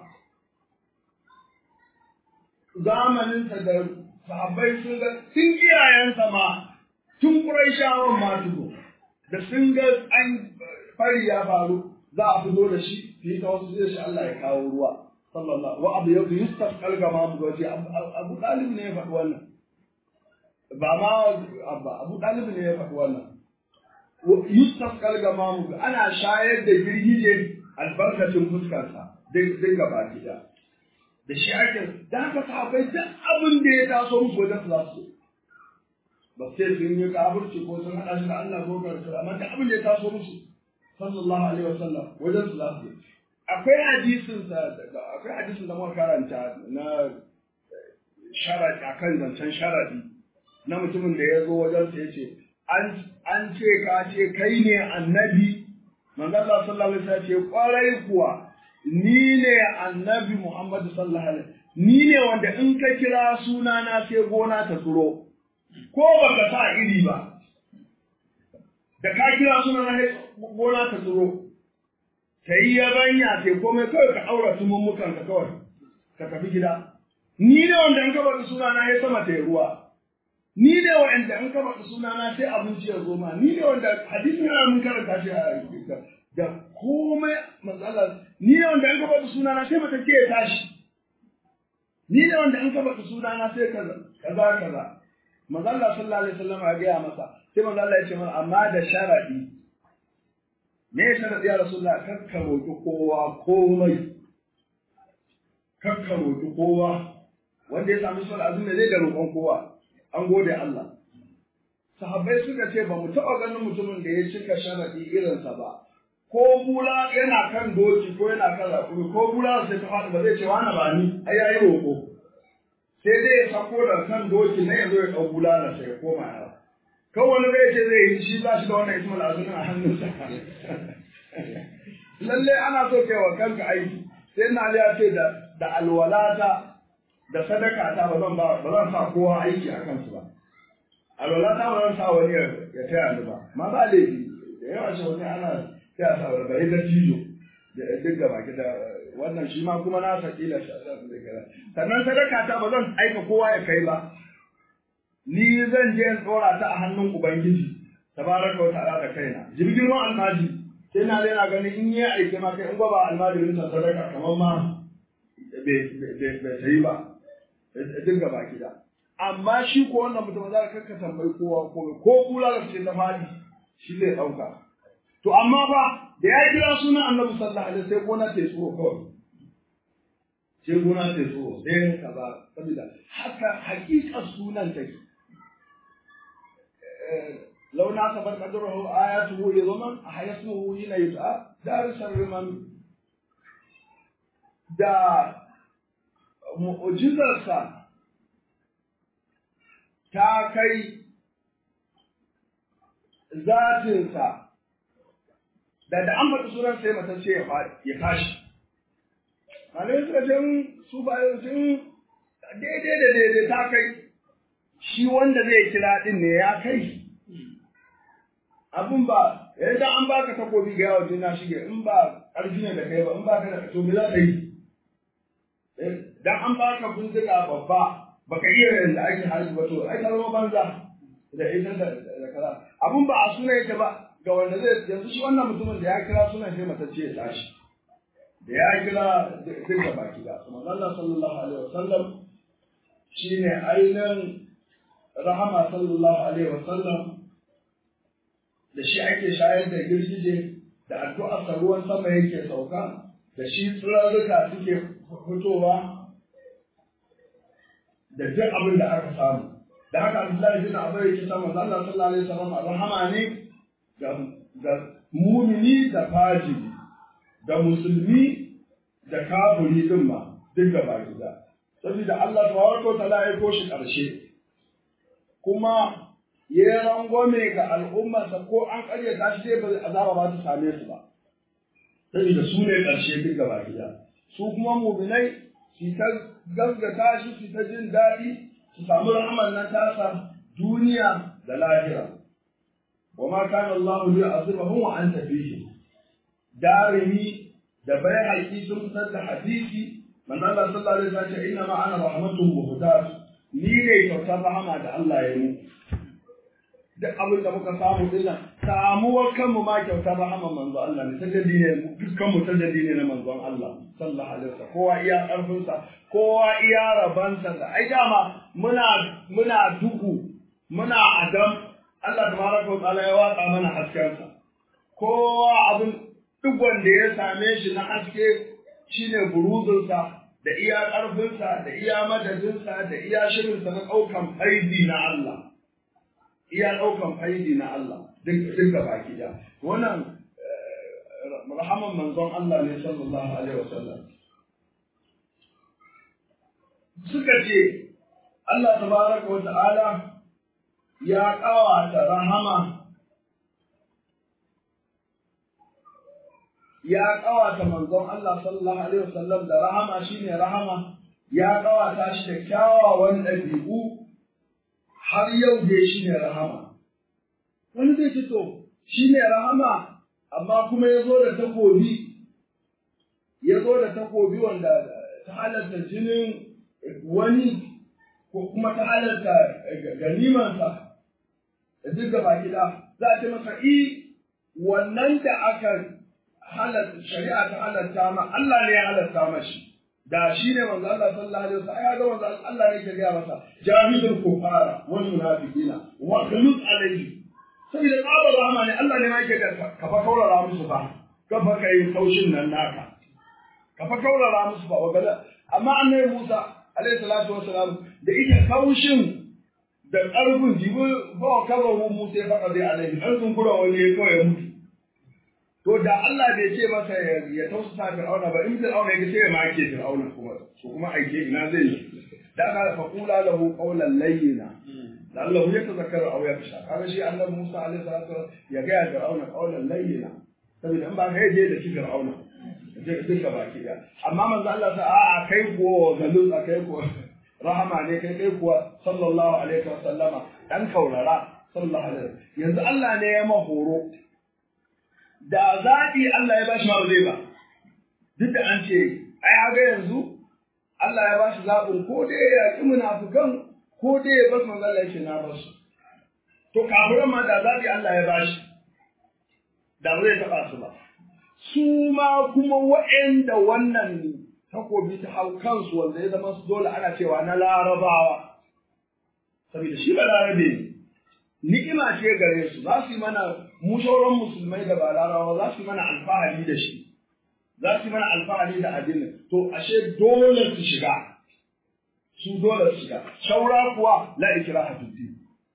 zamaninsa da sahabbai sun ga sun iyayensa ma tun Qurayshawan ma tuko da sun ga an fari ya faru za a fito da shi fi ta wasu zai shi Allah ya kawo ruwa sallallahu wa abu yau yustaf kalga ma mu gaji Abu Talib ne ya faɗi wannan ba ma abba Abu Talib ne ya faɗi wannan yustaf kalga ma mu ana shayar da girgije albarkacin fuskarsa dinga baki da da shi ake da haka sahabbai duk abin da ya taso musu wajen za su ba sai sun yi kafirci ko sun haɗa shi da Allah ko karatu amma duk abin da ya taso musu sallallahu alaihi wasallam wajen su za su akwai hadisin sa akwai hadisin da muka karanta na sharadi akan zancen sharadi na mutumin da ya zo wajen sa yace an an ce ka ce kai ne annabi manzo Allah sallallahu alaihi wasallam ce kwarai kuwa ni ne annabi Muhammad sallallahu alaihi ni ne wanda in ka kira sunana sai gona ta tsiro ko baka sa iri ba da ka kira sunana sai gona ta tsiro ta yi yabanya sai komai kawai ka aura tumummukan ka kawai ka tafi gida ni ne wanda in ka bada sunana sai sama ta yi ruwa ni ne wanda in ka bada sunana sai abinci ya zo ma ni ne wanda hadisi yana mun karanta shi a da komai matsala ni ne wanda an kafa sunana sai mata ce ya tashi ni ne wanda an kafa sunana sai kaza kaza kaza manzo Allah sallallahu alaihi wasallam ya gaya masa sai manzo Allah ya ce mana amma da sharadi me ya sharadi ya rasulullah kakka roki kowa komai kakka roki kowa wanda ya sami sul azumi zai da roƙon kowa an gode Allah sahabbai suka ce ba mu taɓa ganin mutumin da ya cika sharadi irinsa ba ko bula yana kan doki ko yana kan rakumi ko bula sai ta faɗi ba zai ce wani ba ni ai yayi roƙo sai dai ya sako da kan doki na yanzu ya ɗau bula na sai ya koma ya kan wani zai ce zai yi shi ba shi da wannan ismul azumin a hannunsa lalle ana so kai wa kanka aiki sai na ya ce da da alwalata da sadaka ta ba zan ba ba zan sa kowa aiki a kansu ba alwalata ba zan sa wani ya taya ni ba ma ba laifi da yawa shi wani ana sai a sabar bari da tijo da duk gaba da wannan shi ma kuma na sakila shi a sa da gara sannan sadaka ta ba zan aika kowa ya kai ba ni zan je in tsora ta a hannun ubangiji tabaraka wa ta'ala da kaina jirgin ruwan almaji sai na na ganin in yi aike ma kai in ba almajirin sa sadaka kamar ma bai sayi ba duk gaba gida amma shi ko wannan mutum za ka tambayi kowa komai ko kula da ce ta fadi shi zai ɗauka To amma fa da ya kira sunan Annabi sallallahu alaihi sai gona ta tsoro kawai. Sai gona ta tsoro sai kaza saboda haka hakikar sunan take. لو ناسب قدره آياته عظما أحيسمه حين يدعى دار الرمم da mu'jizarsa ta kai zatinsa da da an faɗi sunan sai mata ce ya tashi. Malai suka ce su bayan sun daidai da daidai ta kai shi wanda zai kira ɗin ne ya kai. Abin ba, yadda an baka takobi ga yawon jina shige in ba ƙarfi ne da kai ba in ba ka da to me za ka yi. Dan an baka bindiga babba baka iya yadda ake hali ba to ai zama banza da ita da kaza. Abin ba a suna yake ba ga wanda zai yanzu shi wannan mutumin da ya kira sunan sai matacce ya tashi da ya kira duka baki da kuma Allah sallallahu alaihi wasallam shine ainihin rahama sallallahu alaihi wasallam da shi ake shayar da girgije da addu'ar sa ruwan sama yake sauka da shi tsirarruka suke fitowa da duk abin da aka samu da haka Abdullahi bin Abu yake sa manzo Allah sallallahu alaihi wasallam rahama ne ga ga mumini da fajiri da musulmi da kafiri din ma duk gaba gida saboda Allah tabaraka wa ta'ala ya koshi karshe kuma ya yi rangwame ga al'ummarsa ko an karyata shi dai ba azaba ba ta same su ba saboda su ne ƙarshe duk gaba gida su kuma muminai su ta gaskata shi su ta jin daɗi su samu rahman nan tasa duniya da lahira wa ma kana Allah li azibahum wa anta fihi darimi da bai haƙi sun fitar da hadisi manzo Allah sallallahu alaihi wasallam ya ce inna ma ana rahmatun muhdas ni ne kyautar rahama da Allah ya yi duk abin da muka samu dinnan samuwar kanmu ma kyautar rahama manzo Allah ne tajaddi ne dukkan mu tajaddi ne na manzon Allah sallallahu alaihi wasallam kowa iya karfin sa kowa iya rabansa da ai dama muna muna duhu muna adam Allah tabaraka wa ta'ala ya watsa mana hasken sa kowa abin duk wanda ya same shi na haske shine buruzunsa da iya ƙarfinsa da iya madadinsa da iya shirinsa na ɗaukan faidi na Allah iya ɗaukan faidi na Allah duk da baki da wannan rahaman manzon Allah ne sallallahu alaihi wasallam suka ce Allah tabaraka wa ta'ala ya ƙawata rahama ya ƙawata manzon Allah sallallahu alaihi wasallam da rahama shine rahama ya ƙawata shi da kyawawan ɗabi'u har yau dai shine rahama wani zai ce to shine rahama amma kuma ya zo da takobi ya zo da takobi wanda ta halarta jinin wani ko kuma ta halarta ganimansa da duk gaba gida za a ce masa i wannan da aka halatta shari'a ta halatta ma Allah ne ya halatta mashi da shi ne manzo Allah sallallahu alaihi wasallam ya ga manzo Allah ne ke gaya masa jahidul kufara wal munafiqina wa khulud alaihi sai da tsabar rahama ne Allah ne ma yake da ka fa kaurara musu fa ka fa kai kaushin nan naka ka fa kaurara musu fa wagala amma annabi Musa alaihi salatu wasalam da ita kaushin da ƙarfin jibi ba kabaru Musa ya faɗa dai alaihi an sun kura wani ya kawai mutu To da Allah bai ce masa ya tausasa Fir'auna ba in Fir'auna ya sai ya make Fir'auna kuma ko kuma aike ina zai yi. Da aka fa kula lahu qawlan layyina. Da Allah ya tazakkaru aw ya fisha. Kaga shi Annabi Musa alaihi salatu ya ga Fir'auna qawlan layyina. Saboda in ba ka je da shi Fir'auna. Je duka baki da. Amma manzo Allah sa a'a kai ko galus a kai ko rahama ne kai kai kuwa sallallahu alaihi wa sallama dan kaurara sallallahu alaihi yanzu Allah ne ya mahoro da zaɓi Allah ya bashi ma ba zai ba duk da an ce ai haga yanzu Allah ya bashi zaɓin ko dai ya yaƙi munafukan ko dai ya basu manzo Allah ya na basu to kafiran ma da zaɓi Allah ya bashi da ba zai taɓa su ba su ma kuma waɗanda wannan takobi ta hau kansu wanda ya zama su dole ana cewa na larabawa saboda shi ba larabe ne ni'ima ce gare su za su yi mana mu sauran musulmai da ba larabawa za su yi mana alfahari da shi za su yi mana alfahari da addini to ashe dole su shiga su dole su shiga shaura kuwa la ikraha fi din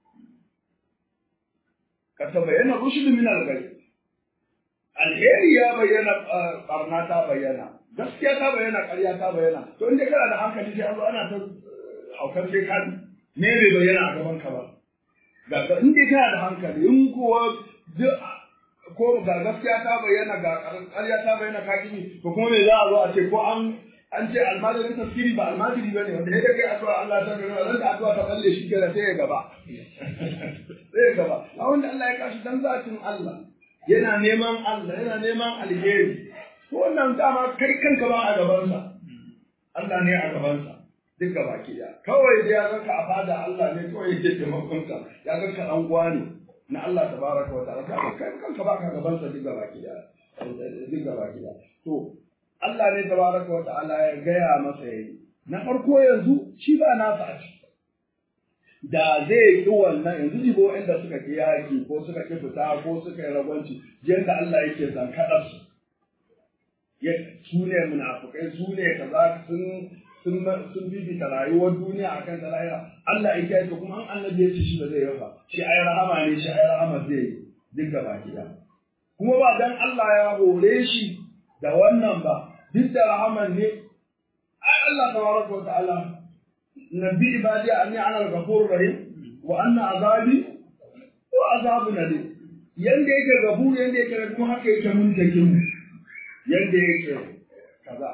ka ta bayyana rushd min al-ghayb alheri ya bayyana barna ta bayyana gaskiya ta bayyana ƙarya ta bayyana to inda kana da hankali sai an zo ana ta haukar sai ka ne bai bayyana a gaban ka ba ga in dai kana da hankali in kuwa ko ga gaskiya ta bayyana ga ƙarya ta bayyana ka gini to kuma me za a zo a ce ko an an ce almajirin tafsiri ba almajiri bane wanda ya kai addu'a Allah ta gani ran da addu'a ta balle shi kenan sai ya gaba sai ya gaba a wanda Allah ya kashi dan zatin Allah yana neman Allah yana neman alheri to wannan dama kai kanka ba a gabansa Allah ne a gabansa duk gaba ki da kawai da ya ganka a fada Allah ne kawai yake taimakon ka ya ganka dan uwa ne na Allah tabaraka wa ta'ala ka kai kanka ba ka gabansa duk gaba ki da duk gaba ki da to Allah ne tabaraka wa ta'ala ya gaya masa yayi na farko yanzu shi ba nasa a ciki da zai yi wannan yanzu jibo inda suka ki yaki ko suka ki fita ko suka yi ragwanci yadda Allah yake zankaɗar su su ne munafukai su ne kaza sun sun sun bibita rayuwar duniya akan ta lahira Allah ya kiyaye to kuma an annabi ya ce shi ba zai yi ba shi ai rahama ne shi ai rahama zai yi duk gaba ɗaya kuma ba dan Allah ya hore shi da wannan ba duk da rahaman ne ai Allah tabaraka wa ta'ala nabi ibadi anni ana al-ghafurur rahim wa anna azabi wa azabun alim yanda yake gafur yanda yake kuma haka yake muntakin yanda yake kaza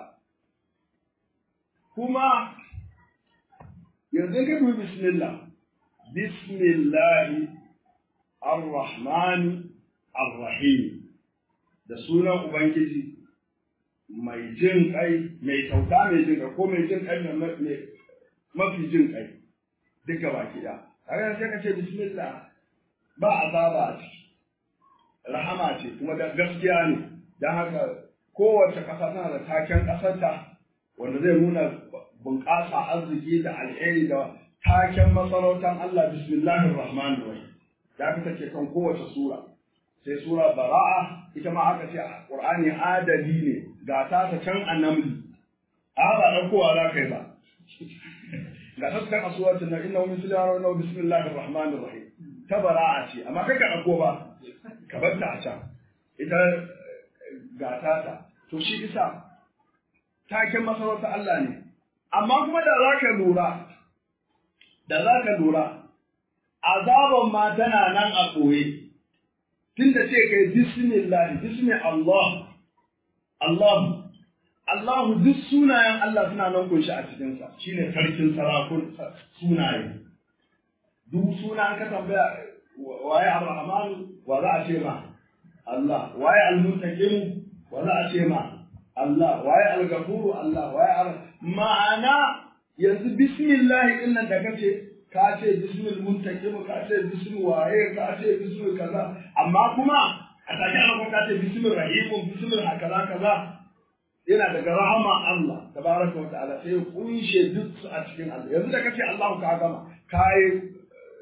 kuma yanzu ka dubi bismillah bismillahi ar-rahman ar-rahim da sunan ubangiji mai jin kai mai kyauta mai jin kai ko mai jin kai mai mafi jin kai duka baki da kaga sai ka ce bismillah ba azaba a ciki rahama ce kuma da gaskiya ne don haka kowace ƙasa tana da taken ƙasarta wanda zai nuna bunƙasa arziki da alheri da taken masarautar Allah bismillahir rahmanir rahim da aka take kan kowace sura sai sura bara'a ita ma aka ce qur'ani adali ne ga ta ta can annamli a ba dan kowa za kai ba ga ta kan suratul nan innahu min sulaiman wa bismillahir rahmanir rahim ta bara'a ce amma kai ka dauko ba ka bar ta a can ita gata ta to shi isa taken masarautar Allah ne amma kuma da za ka lura da za ka lura azaban ma tana nan a ɓoye tunda ce kai bismillah bismi Allah Allah Allah duk sunayen Allah suna nan kunshi a cikinsa shine sarkin sarakun sunaye duk suna ka tambaya waye Ar-Rahman wa za a ce ma Allah waye Al-Muntaqim wa za a ce ma Allah waye Al-Ghafur Allah waye Ar ma'ana yanzu bismillah din nan da kace ka ce bismil muntaqim ka ce bismi waye ka ce bismi kaza amma kuma a take ana ka ce bismil rahim bismil hakaza kaza yana daga rahama Allah tabaraka wa ta'ala sai kunshe duk a cikin Allah yanzu da kace Allah ka gama kai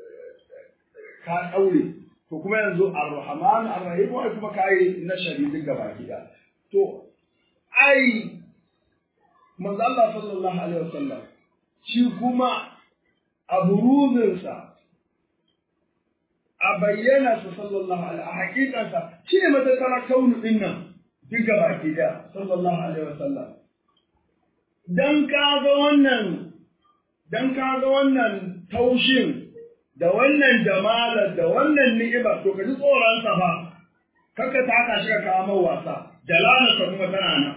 ka daure to kuma yanzu ar-rahman ar-rahim wai kuma kai na shari'i gaba gida to ai manzo Allah sallallahu alaihi wasallam shi kuma a buruzinsa a bayyana su sallallahu alaihi a hakikansa shi ne matattara kaunu din nan duk gaba gida sallallahu alaihi wasallam dan ka ga wannan dan ka ga wannan taushin da wannan jamalar da wannan ni'imar to ka ji tsoronsa ba kakka ta haka shi ka kawo wasa jalalarsa kuma tana nan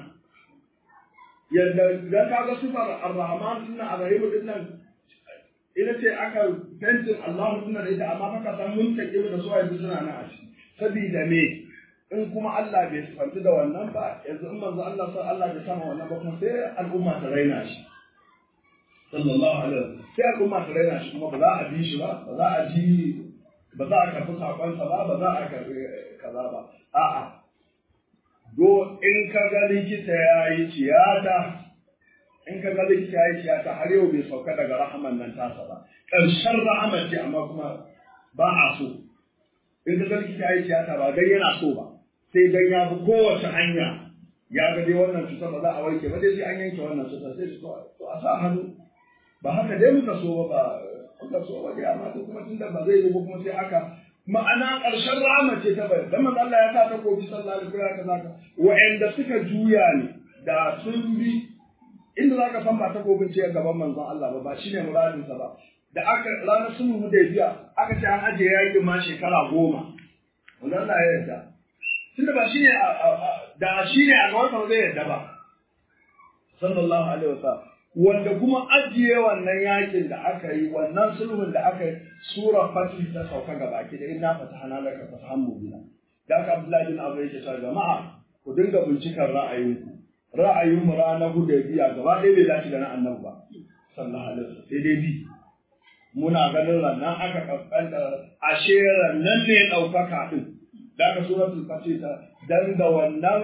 yadda dan ka ga sifar ar-rahman din nan ar-rahim din nan ita ce aka fentin Allah suna da ita amma baka san mun take da su yanzu suna nan a ciki saboda me in kuma Allah bai sifanci da wannan ba yanzu in manzo Allah sai Allah bai sama wannan ba kuma sai al'umma ta raina shi sallallahu alaihi wasallam sai al'umma ta raina shi kuma ba za a bi shi ba ba za a ji ba za a karɓi sakonsa ba ba za a karɓi kaza ba a'a do in ka ga likita ya yi tiyata in ka ga likita ya yi tiyata har yau bai sauka daga rahaman nan tasa ba ƙarshen rahaman ce amma kuma ba a so in ka ga likita ya yi tiyata ba dan yana so ba sai dan ya bi kowace hanya ya ga dai wannan cutar ba za a warke ba dai sai an yanke wannan cutar sai to a sa hannu ba haka dai muka so ba muka so ba dai amma kuma tunda ba zai yi ba kuma sai haka ma'ana ƙarshen rahama ce ta bai dan Allah ya sa ta kofi sallallahu alaihi wasallam kaza wa'anda suka juya ne da sun bi inda zaka san ba ta kofin ce gaban manzon Allah ba ba shine muradin sa ba da aka ranar sulhu biya aka ce an ajiye yakin ma shekara goma wannan Allah ya yarda tunda ba shine da shine a gaban sa zai yarda ba sallallahu alaihi wasallam wanda kuma ajiye wannan yakin da aka yi wannan sulhun da aka yi sura fatih ta sauka ga baki da inna fatahana laka fatahan mubina da aka abdullahi bin abu yake cewa jama'a ku dinga bincikar ra'ayinku ra'ayin mu ranar hudaybiya gaba ɗaya bai dace da na annabi ba sallallahu alaihi wasallam sai dai bi muna ganin rannan aka kaskanta ashe rannan ne ɗaukaka ɗin da aka suratul fatih ta dan da wannan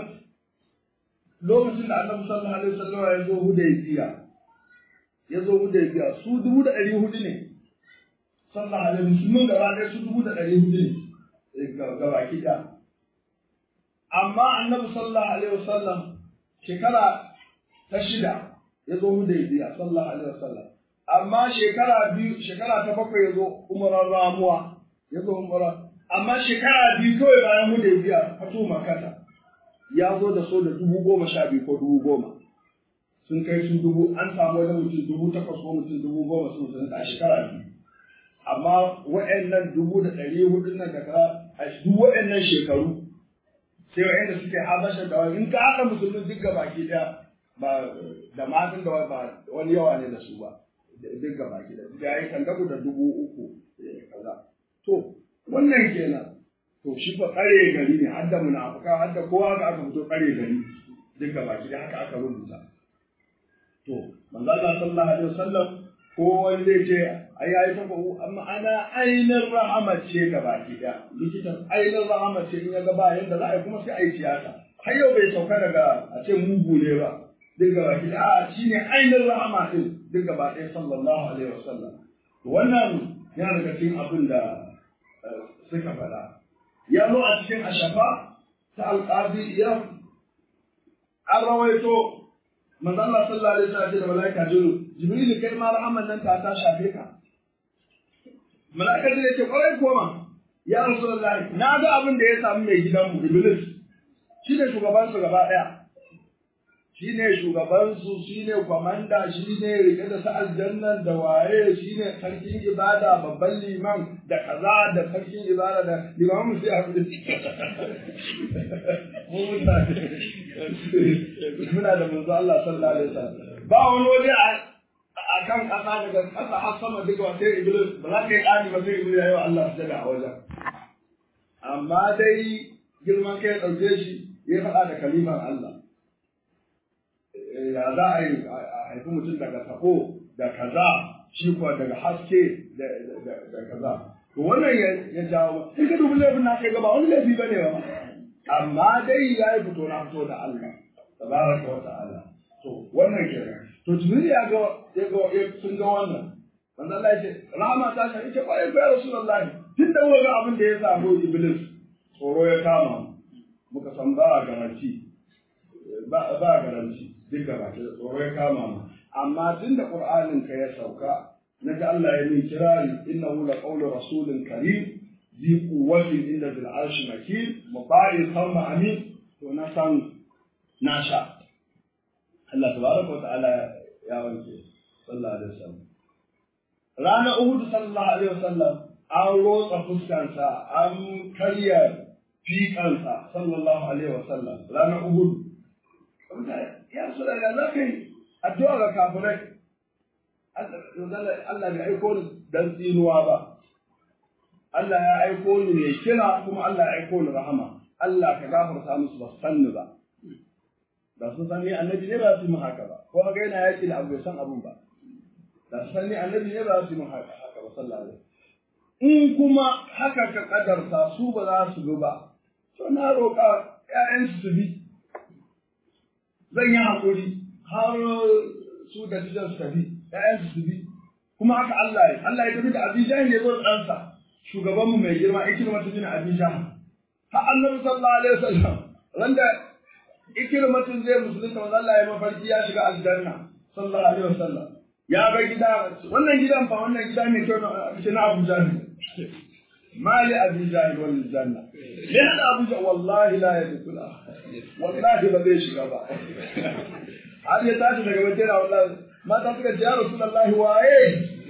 lokacin da annabi sallallahu alaihi wasallam ya zo hudaybiya ya zo hudaybiya su dubu da ɗari hudu ne sallallahu alaihi musulmin gaba ɗaya su dubu da ɗari hudu ne gaba kiɗa amma annabi sallallahu alaihi wasallam shekara ta shida ya zo hudaybiya sallallahu alaihi wasallam amma shekara biyu shekara ta bakwai ya zo umarar ramuwa ya zo umarar amma shekara biyu kawai bayan hudaybiya fatu makata ya zo da so da dubu goma sha biyu ko dubu goma sun kai su dubu an samu wani mutum dubu takwas ko mutum dubu goma sun sun a shekara biyu amma wa'annan dubu da ɗari hudu nan da kaza a duk wa'annan shekaru sai wa'anda suke habasha da wani in ka haɗa musulmin duk ga baki ɗaya ba da matan da ba wani yawa ne da su ba duk ga baki ɗaya ya yi kan da dubu uku kaza to wannan kenan to shi fa tsare gari ne har da munafuka har da kowa ga aka fito tsare gari duk ga baki ɗaya haka aka rubuta to manzo Allah sallallahu alaihi wasallam ko wani zai ce ai yayi ta ko amma ana ainin rahama ce ga baki daya likitan ainin rahama ce in ya ga ba yanda za a yi kuma sai a yi tiyata har yau bai sauka daga a ce mugu ne ba duk ga baki daya a shine ainin rahama din duk gaba ɗaya sallallahu alaihi wasallam wannan yana daga cikin abin da suka faɗa ya zo a cikin ashafa ta alƙadi iya an rawaito manzo Allah sallallahu alaihi wasallam da malaika jibril jibril kai ma rahaman nan ta ta shafe ka malaika jibril ce kwarai koma ya rasulullahi na ga abin da ya samu mai gidanmu iblis shi ne shugaban su gaba daya shi ne shugaban su shi ne kwamanda shi ne rike da sa aljannan da waye shi ne sarkin ibada babban liman da kaza da sarkin ibada da limamu sai a da mu mutane muna da manzo Allah sallallahu alaihi wasallam ba wani waje a kan kasa daga kasa har sama duka wa sai iblis ba za ka yi ƙani ba sai iblis ya yi wa Allah sujada a wajen amma dai girman kai ya ɗauke shi ya faɗa da kalimar Allah ya za a yi a haifi mutum daga sako da kaza shi kuwa daga haske da kaza to wannan ya jawo in ka dubi laifin na kai gaba wani laifi bane ba amma dai ya yi fito na fito da Allah tabaraka wa ta'ala to wannan kenan to jibril ya ga ya ga sun ga wannan manzo Allah ya ce rahama ta shi ita kwarai ga rasulullahi tun da ga abin da ya samu iblis tsoro ya kama muka san ba garanti ba ba garanti duk gaba ke tsoro ya kama mu amma tun da qur'anin ka ya sauka naji Allah ya min kirari innahu la qawlu rasulin karim zi quwwatin inda bil arshi makin muta'in thumma amin to na san na sha Allah tabaraka wa ta'ala ya wanke sallallahu alaihi wasallam ranar Uhud sallallahu alaihi wasallam an rotsa fuskansa an karya fiƙansa sallallahu alaihi wasallam ranar Uhud ya so daga za ka yi addu'a ga kafirai Allah bai aiko ni dan tsinuwa ba Allah ya aiko ni ne kira kuma Allah ya aiko ni rahama Allah ka gafarta musu ba san ni ba da sun san ni annabi ne ba su mu haka ba ko ga yana yaki da abu bai san abun ba da sun san ni annabi ne ba su mu haka haka ba sallallahu alaihi in kuma haka ka kadarta su ba za su bi ba to na roƙa ƴaƴansu su bi zan yi haƙuri har su da tijan su tafi ƴaƴansu su bi kuma haka Allah ya Allah ya tafi da Abijan ya zo ɗansa shugabanmu mai girma ikirma ta jina Abijan har annabi sallallahu alaihi wasallam randa ikirma tun zai musulunta wanda Allah ya mafarki ya shiga aljanna sallallahu alaihi wasallam ya ga gida wannan gidan fa wannan gida ne kyau na Abuja ne mali Abuja wal janna me hada Abuja wallahi la yadkhula wallahi ba zai shiga ba har ya tashi daga wajen wallahi mata suka ce ya rasulullahi waye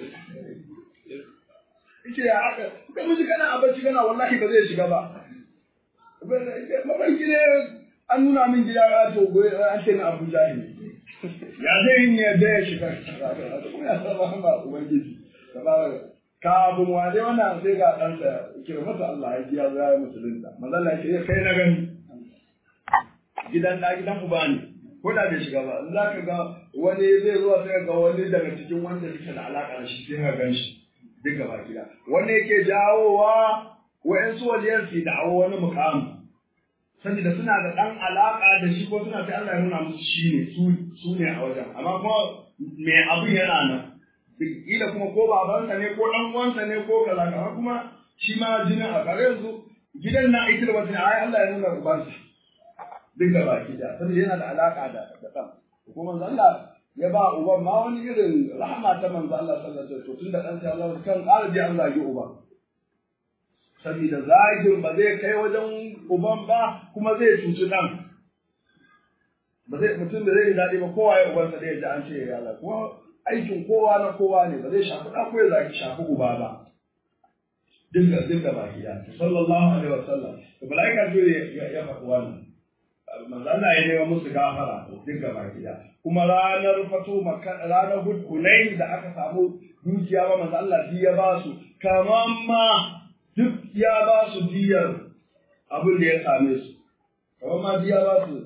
yace ya aka kai miji kana abinci kana wallahi ba zai shiga ba mafarki ne an nuna min gida ya to goyi an ce na Abuja ne ya zai yi ya da ya shiga kuma ya saba ba ubangiji kafin wade wannan sai ga ɗansa kira masa Allah ya ji ya zaya musulunta mazalla ya ce kai na gani gidan da gidan uba ne ko da bai shiga ba in za ka ga wani zai zuwa sai ga wani daga cikin wanda suke da alaƙa da shi sai ka gan shi duk gaba gida wanda yake jawowa wa'yansu waliyan su da'awo wani mukamu saboda suna da ɗan alaƙa da shi ko suna sai Allah ya nuna musu shi ne su ne a wajen amma kuma me abin yana nan kila kuma ko babansa ne ko ɗan uwansa ne ko kaza kaza kuma shi ma jinin a kare yanzu gidan na ikil wata ne ai Allah ya nuna ubansa duk da baki da saboda yana da alaka da da ɗan kuma manzo Allah ya ba uban ma wani irin rahama ta manzo Allah sallallahu alaihi wasallam tun da dan sai Allah kan ƙara ji an zagi uban saboda zagin ba zai kai wajen uban ba kuma zai cuci dan ba zai mutum da zai yi daɗi ba kowa ya ubansa da ya ji an ce ya Allah kuma aikin kowa na kowa ne ba zai shafi ɗan ko ya zaki shafi uba ba dinga dinga baki da sallallahu alaihi wasallam to malaika jo ya ya faɗi wannan manzo Allah ya nema musu gafara dinga baki da kuma ranar fatu ranar hunain da aka samu dukiya ba manzo Allah ya ba su kaman ma duk ya ba su diyar abin da ya same su kaman ma diya ba su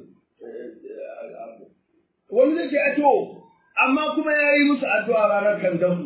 wani zai ce a to amma kuma ya yi musu addu'a ranar kandamu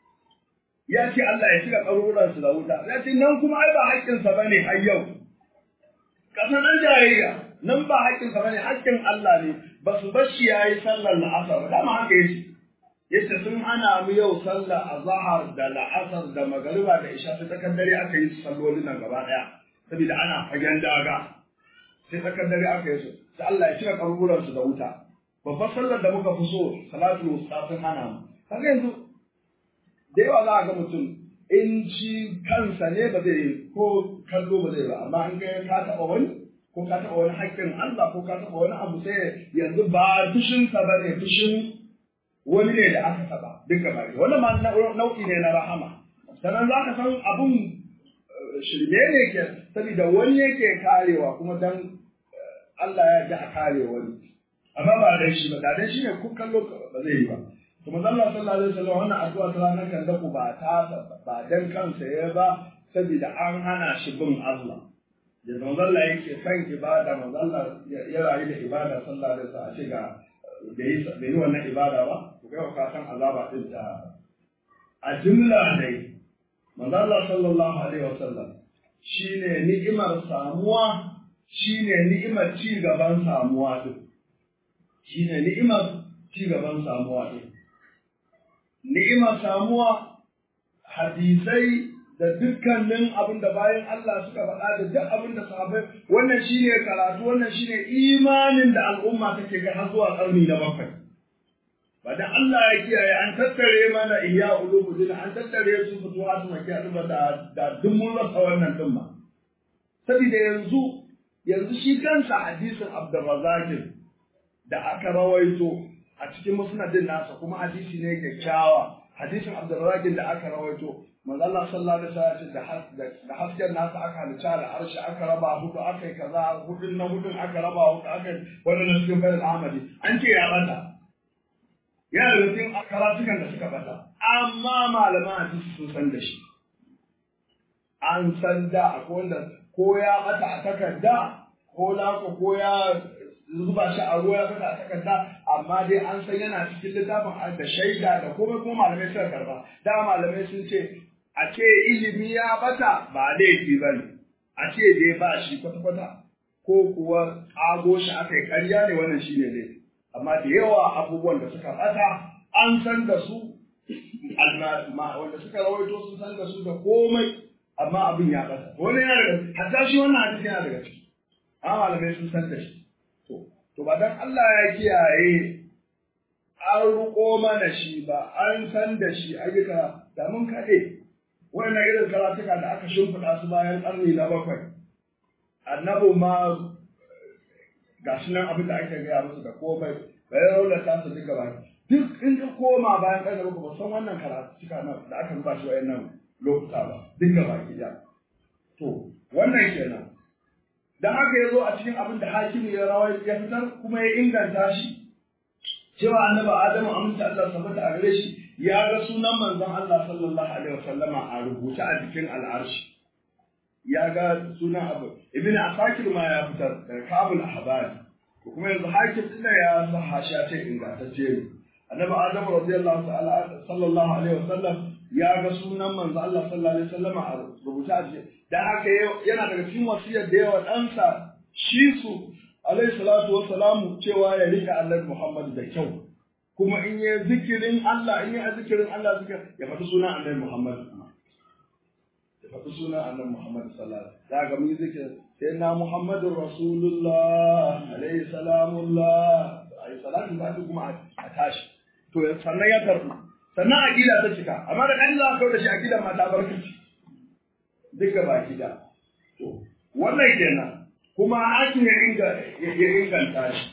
ya ce Allah ya shiga ƙaruransu da wuta ya ce nan kuma ai ba haƙƙinsa ba ne har yau ƙasa nan jayayya nan ba haƙƙinsa ba ne haƙƙin Allah ne ba su bar shi ya yi sallar la'asar ba dama haka yace yace sun hana mu yau sallar azhar da la'asar da magariba da isha sai tsakar dare aka yi sallolin nan gaba ɗaya saboda ana fagen daga sai tsakar dare aka yi su sai Allah ya shiga ƙaruransu da wuta babbar sallar da muka fi so salatu wusta sun hana mu kaga yanzu da yawa za a ga mutum in shi kansa ne ba zai ko kallo ba zai ba amma in ga ka taɓa wani ko ka taɓa wani haƙƙin Allah ko ka taɓa wani abu sai yanzu ba fushinsa ba ne fushin wani ne da aka taɓa duka ba wannan ma nau'i ne na rahama sannan za ka san abun shirme ne ke saboda wani yake karewa kuma dan Allah ya ji a kare wani amma ba dan shi ba da dan shi ne kun kallo ba zai yi ba to manzo Allah sallallahu alaihi wasallam wannan addu'a ta ranar kan da ba ta ba dan kansa ya ba saboda an hana shi bin Allah da manzo Allah yake san ibada manzo Allah ya rayu da ibada sallallahu alaihi wasallam a ce ga da yi da yi wannan ibada ba to kai ka san azaba din ta a jumla dai manzo Allah sallallahu alaihi wasallam shine ni'imar samuwa shine ni'imar ci gaban samuwa din shi ne ni'imar ci gaban samuwa ɗin. Ni'imar samuwa hadisai da dukkanin abin da bayan Allah suka faɗa da duk abin da sahabbai wannan shi ne karatu wannan shi ne imanin da al'umma take ga har zuwa ƙarni na bakwai. Ba da Allah ya kiyaye an tattare mana iya ulumuddin an tattare su fito a suna kiyaye da da duk mun rasa wannan ɗin ma. Saboda yanzu yanzu shi kansa hadisin Abdurrazzaq da aka rawaito a cikin musnadin nasa kuma hadisi ne kyakkyawa hadisin abdurrakin da aka rawaito manzo Allah sallallahu alaihi wasallam da da hasken nasa aka halitta da arshi aka raba hudu aka yi kaza hudun na hudun aka raba hudu aka wannan cikin bayan Ahmadi an ce ya bata ya da cikin karatukan da suka bata amma malaman hadisi sun san da shi an san da akwai wanda ko ya bata a takarda ko lako ko ya zuba shi a ruwa ya fita a takarda amma dai an san yana cikin littafin da shaida da komai kuma malamai suka karba da malamai sun ce a ce ilimi ya bata ba laifi ba ne a ce dai ba shi kwata-kwata ko kuwa ƙago shi aka yi ƙarya ne wannan shi ne laifi amma da yawa abubuwan da suka bata an san da su wanda suka rawaito sun san da su da komai amma abin ya bata wani yana daga hatta shi wannan hadisi yana daga ciki amma malamai sun san da shi To ba dan Allah ya kiyaye an ruko mana shi ba, an san da shi ayyuka da mun kaɗe. Wannan irin karatuka da aka shimfiɗa su bayan ƙarni na bakwai. Annabu ma ga shi nan abin da ake gaya musu da komai, bayan raunata su duka ba. Duk in ka koma bayan ƙarni bakwai ba san wannan karatuka da aka zuba shi wayannan lokuta ba, duka baki ɗaya. To, wannan kenan. da haka ya zo a cikin abin da hakimi ya rawa ya fitar kuma ya inganta shi cewa annabi adamu amince Allah sabata a gare shi ya ga sunan manzon Allah sallallahu alaihi wasallama a rubuce a jikin al'arshi ya ga sunan abu ibn asakir ma ya fitar daga kabul ahbari kuma yanzu hakim din ya sa hashiya ce ingantacce ne annabi adamu radiyallahu ta'ala sallallahu alaihi wasallam ya ga sunan manzon Allah sallallahu alaihi wasallama a rubuce a jikin da haka yana daga cikin wasiyar da yawa ɗansa shi su alaihi salatu wa salamu cewa ya rika Allah Muhammad da kyau kuma in yi zikirin Allah in yi zikirin Allah zikir ya faɗi sunan annabi Muhammad ya faɗi sunan annabi Muhammad sallallahu alaihi wasallam daga mun zikir sai na Muhammadur Rasulullah alaihi salamullah ai salatu ba kuma a tashi to sannan ya karɓu sannan aƙida ta cika amma da ɗan za ka kawo da shi aƙidan ma ta barkaci duka baki da to wannan kenan kuma hakin ya inganta shi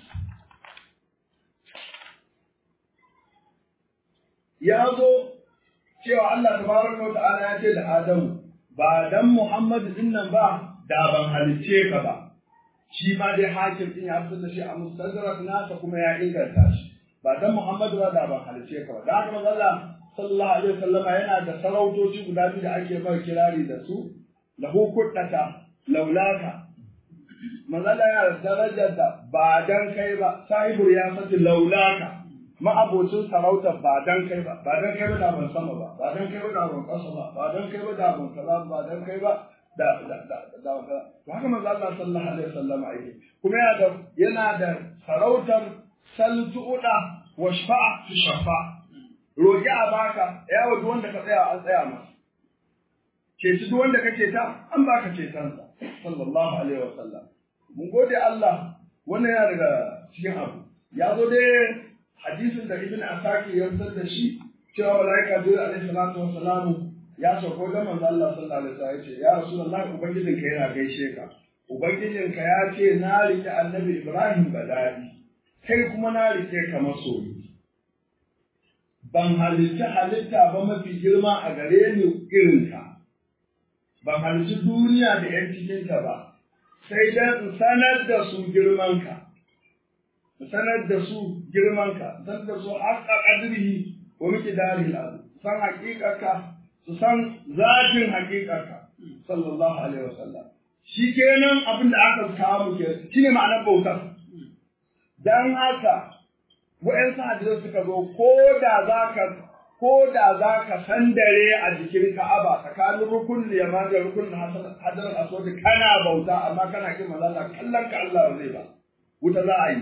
ya zo cewa Allah tabaraka wa ta'ala ya ce da Adamu ba dan Muhammadu din nan ba da ban halicce ka ba shi ma dai hakim din ya fitar da shi a mustadrak nasa kuma ya inganta shi ba dan Muhammadu ba da ban halicce ka ba da haka manzo Allah sallallahu alaihi wasallama yana da sarautoci guda biyu da ake mai kirari da su lahu kuddata laulaka manzo Allah yana da darajar da ba dan kai ba sahibul ya fati laulaka ma'abocin sarautar ba dan kai ba ba dan kai ba da ban sama ba ba dan kai ba da ban kasa ba ba dan kai ba da ban kaza ba dan kai ba da da da da to haka manzo Allah sallallahu alaihi wasallam yake kuma yana da yana da sarautar saltuda wa shafa'a fi shafa roki a baka ya wa duk wanda ka tsaya an tsaya masa ce duk wanda kake ta an baka cetonsa sallallahu alaihi wasallam mun gode Allah wannan yana daga cikin abu ya zo dai hadisin da ibn asaki ya fitar da shi cewa malaika jibril alaihi salatu wassalamu ya sauko da manzo Allah sallallahu alaihi wasallam ya ce ya rasulullah ubangijin ka yana gaishe ka ubangijin ka ya ce na rike annabi ibrahim badadi kai kuma na rike ka masoyi ban halitta halitta ba mafi girma a gare ni irin ka ban halitta duniya da yan cikinta ba sai dan in sanar da su girman ka sanar da su girmanka, sanar da su haƙa ƙadirihi wa muke dari lazu, san haƙiƙarka, su san zafin haƙiƙarka, sallallahu alaihi wa sallam. Shi kenan abin da aka samu ke, shi ne ma'anar bautar. Dan haka, wa'yansu hadisai suka zo, ko da za ka ko da za ka sandare a jikin Ka'aba tsakanin rukun yaman da rukun hadarar aswadi kana bauta amma kana kin manzala kallon ka Allah ba zai ba wuta za a yi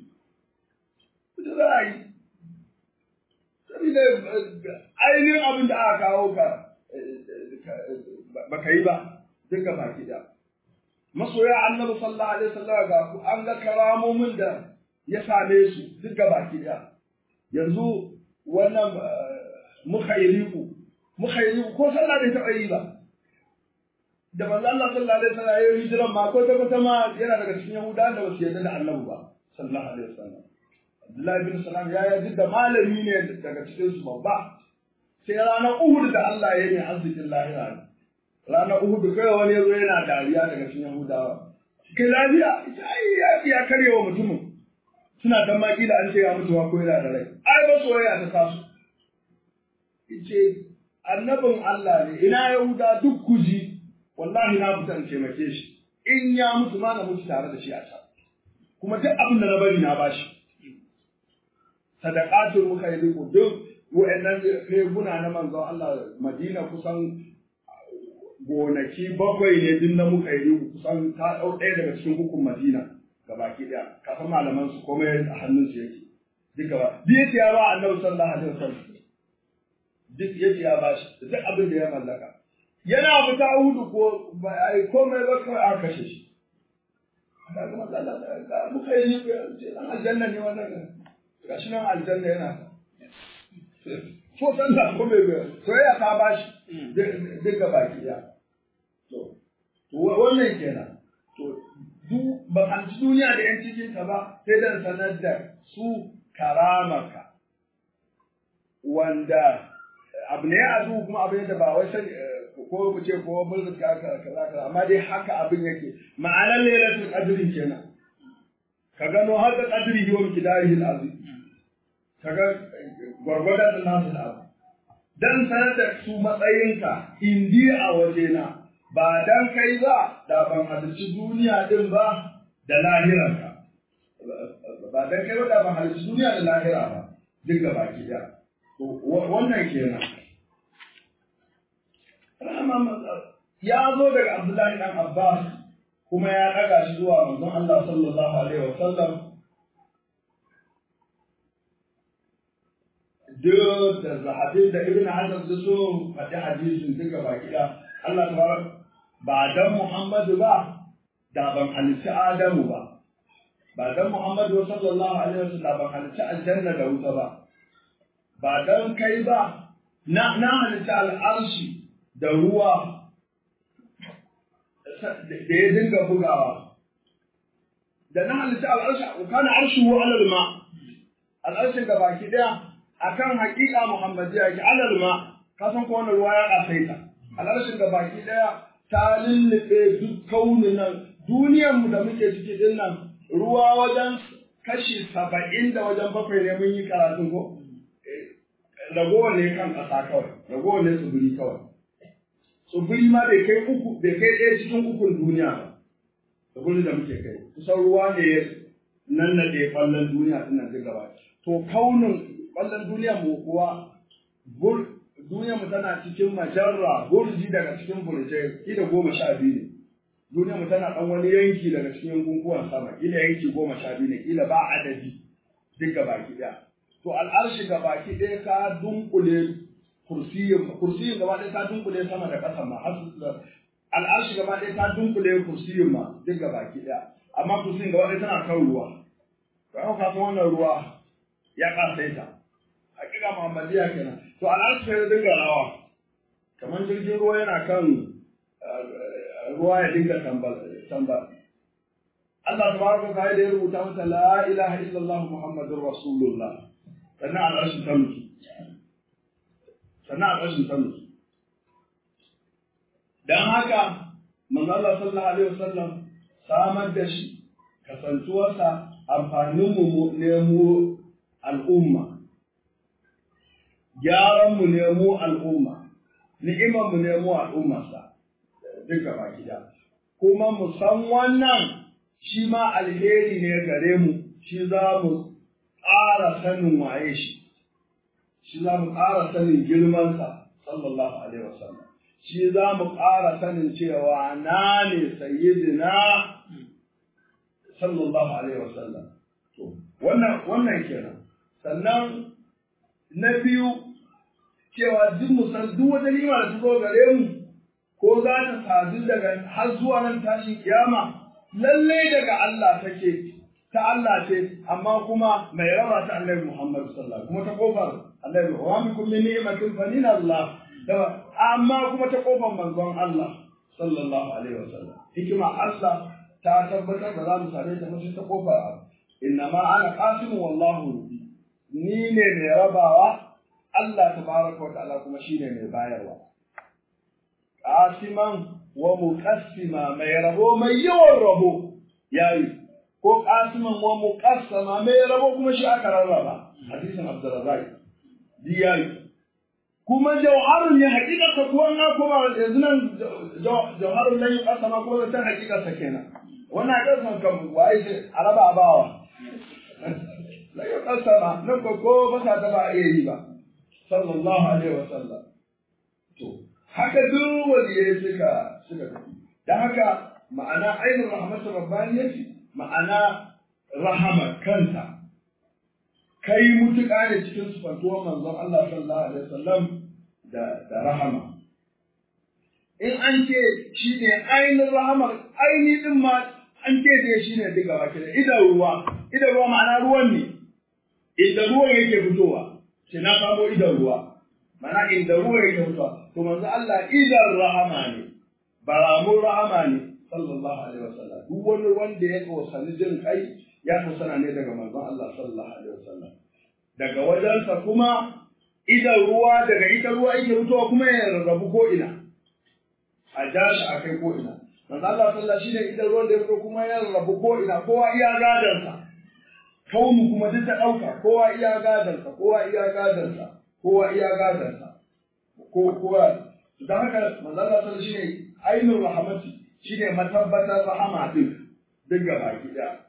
da za a yi. Saboda ainihin abin da aka kawo ka baka yi ba duka baki da. Masoya annabi sallallahu alaihi wasallam ga an ga karamomin da ya same su duka baki da. Yanzu wannan mukhairiku mukhairiku ko sallah bai taɓa yi ba. Da manzo Allah sallallahu alaihi wasallam ya yi hijiran ma ko ta kwata ma yana daga cikin Yahudawa da ba su yarda da annabi ba sallallahu alaihi wasallam. Abdullahi bin Salam ya yi da malami ne daga cikin su babba. Sai ranar Uhud da Allah ya yi arzikin lahira ne. Ranar Uhud kai wani yazo yana dariya daga cikin Yahudawa. Kai lafiya, ai ya karye wa mutumin. Suna dan maki da an ce ya mutu ko yana da rai. Ai ba soyayya ta taso. Ice annabin Allah ne ina Yahuda duk kuji wallahi na fita in taimake shi. In ya mutu ma na mutu tare da shi a can. Kuma duk abin da na bari na bashi. sadaqatul mukhayriqu duk wa'annan reguna na manzon Allah Madina kusan gonaki bakwai ne din na mukhayriqu kusan ta dau ɗaya daga cikin hukun Madina gabaki daya ka san malaman su komai a hannun su yake duka ba duk yace ya ba Annabi sallallahu alaihi wasallam duk yace ya ba shi duk abin da ya mallaka yana fita hudu ko ba ai komai ba kawai aka kashe shi kaga manzo Allah mukhayriqu ce dan aljanna ne wannan gashi nan aljanna yana ko san da ko bai soyayya ta bashi duka baki ya to wannan kenan to du ba an ci duniya da yan cikin ta ba sai dan sanar da su karamaka wanda abu ne a zu kuma abin da ba wai san ko mu ce ko mulki ka kaza kaza amma dai haka abin yake ma'anar lailatul qadrin kenan ka gano haka qadri wa mikdarihi al-azim kaga gwargwadon da nasu da abu dan sanar da su matsayinka indi a wajena ba dan kai ba da ban halarci duniya din ba da lahirarka ba dan kai ba da ban halarci duniya da lahira ba duk ga baki da wannan kenan ya zo daga Abdullahi dan Abbas kuma ya daga shi zuwa manzon Allah sallallahu alaihi wa sallam duk da zahabin da ibn Hajar da so faɗi hadisin duka baki da Allah tabarak ba dan Muhammadu ba da ban halitta Adamu ba ba dan Muhammadu sallallahu alaihi wasallam ban halitta aljanna da wuta ba ba dan kai ba na na halitta al'arshi da ruwa da ya dinga bugawa da na halitta al'arshi kana arshuhu alal ma al'arshin da baki daya akan haƙiƙa muhammadiyya yake alal ma ka san ko wannan ruwa ya kasaita al'arshin da baki daya ta lullube duk kaunin nan duniyar mu da muke ciki din nan ruwa wajen kashi saba'in da wajen bakwai ne mun yi karatun ko ragowar ne kan ƙasa kawai ragowar ne tsibiri kawai tsibiri ma bai kai uku bai kai ɗaya cikin ukun duniya ba tsibirin da muke kai kusan ruwa ne ya nan na ɗaya ƙwallon duniya ɗin nan duk gaba to kaunin ƙwallon duniya mu kuwa duniya mu tana cikin majarra burji daga cikin burjai ida goma sha biyu ne duniya mu tana ɗan wani yanki daga cikin yankunkuwan sama ila yanki goma sha biyu ne ila ba adadi duk gaba ki ɗaya to al'arshi gaba ki ɗaya ka dunkule kursiyin kursiyin gaba ɗaya ta dunkule sama da ƙasa ma har al'arshi gaba ɗaya ta dunkule kursiyin ma duk gaba ki ɗaya amma kursiyin gaba ɗaya tana kan ruwa ka ka san wannan ruwa ya ƙasaita hakika muhammadiya kenan to al'arshi sai dinga rawa kamar jirgin ruwa yana kan ruwa ya dinga tambal tambal Allah tabaraka wa ta'ala ya rubuta mata la ilaha illallah muhammadur rasulullah sannan al'arshi ta mutu sannan al'arshi ta mutu dan haka manzo Allah sallallahu alaihi wasallam samar da shi kasantuwarsa amfanin mu ne mu al'umma gyaran mu ne mu al'umma ni'imar mu ne mu al'ummarsa duka baki da kuma mu san wannan shi ma alheri ne gare mu shi za mu ƙara sanin waye shi shi za mu ƙara sanin girmansa sallallahu alaihi wasallam shi za mu ƙara sanin cewa na ne sayyidina sallallahu alaihi wasallam to wannan wannan kenan sannan na biyu cewa duk mu san duk wata nima da ta zo gare mu ko za ta sadu daga har zuwa nan tashin kiyama lallai daga Allah take ta Allah ce amma kuma mai raba ta Annabi Muhammad sallallahu kuma ta kofar Annabi wa min kulli ni'matin fa min Allah amma kuma ta kofar manzon Allah sallallahu alaihi wasallam hikima Allah ta tabbatar da za mu same ta mutum ta kofar inna ma ana qasimu wallahu ni ne mai rabawa Allah tabaraka wa ta'ala kuma shine mai bayarwa qasiman wa muqassima mai rabo mai yawan rabo yayi ko qasiman wa muqassama mai rabo kuma shi aka rarraba hadisin Abdurrazzaq di yayi kuma jawharun ne hakikata ko an kuma yanzu nan jawharun nan yuqassama ko ta hakikata kenan wannan kasan kan waye ce araba abawa la yuqassama nan ko ko ba sa ta ba iya yi ba sallallahu alaihi wasallam to haka duk waliyai suka suka tafi da haka ma'ana ainihin rahmatul rabbaniyati ma'ana rahama kanta kai mutuƙa ne cikin sufantuwar manzon Allah sallallahu alaihi wasallam da da rahama in an ce shi ne ainihin rahamar ainihin din ma an ce da shi ne duka baki da idan ruwa idan ruwa ma'ana ruwan ne idan ruwan yake fitowa sai na samo idan ruwa mana inda ruwa yake fitowa to manzo Allah idan rahama ne baramun rahama ne sallallahu alaihi wasallam duk wani wanda ya tsosani jin kai ya tsosana ne daga manzon Allah sallallahu alaihi wasallam daga wajensa kuma idan ruwa daga ita ruwa yake fitowa kuma ya rarrabu ko ina a ja shi a kai ko ina manzo Allah sallallahu shine idan ruwan da ya fito kuma ya rarrabu ko ina kowa iya gadansa kaunu kuma duk ta ɗauka kowa iya gadansa kowa iya gadansa kowa iya gadansa ko kowa da haka manzo Allah sallallahu shine ainul rahmati shine matabbatar rahama din duk gaba gida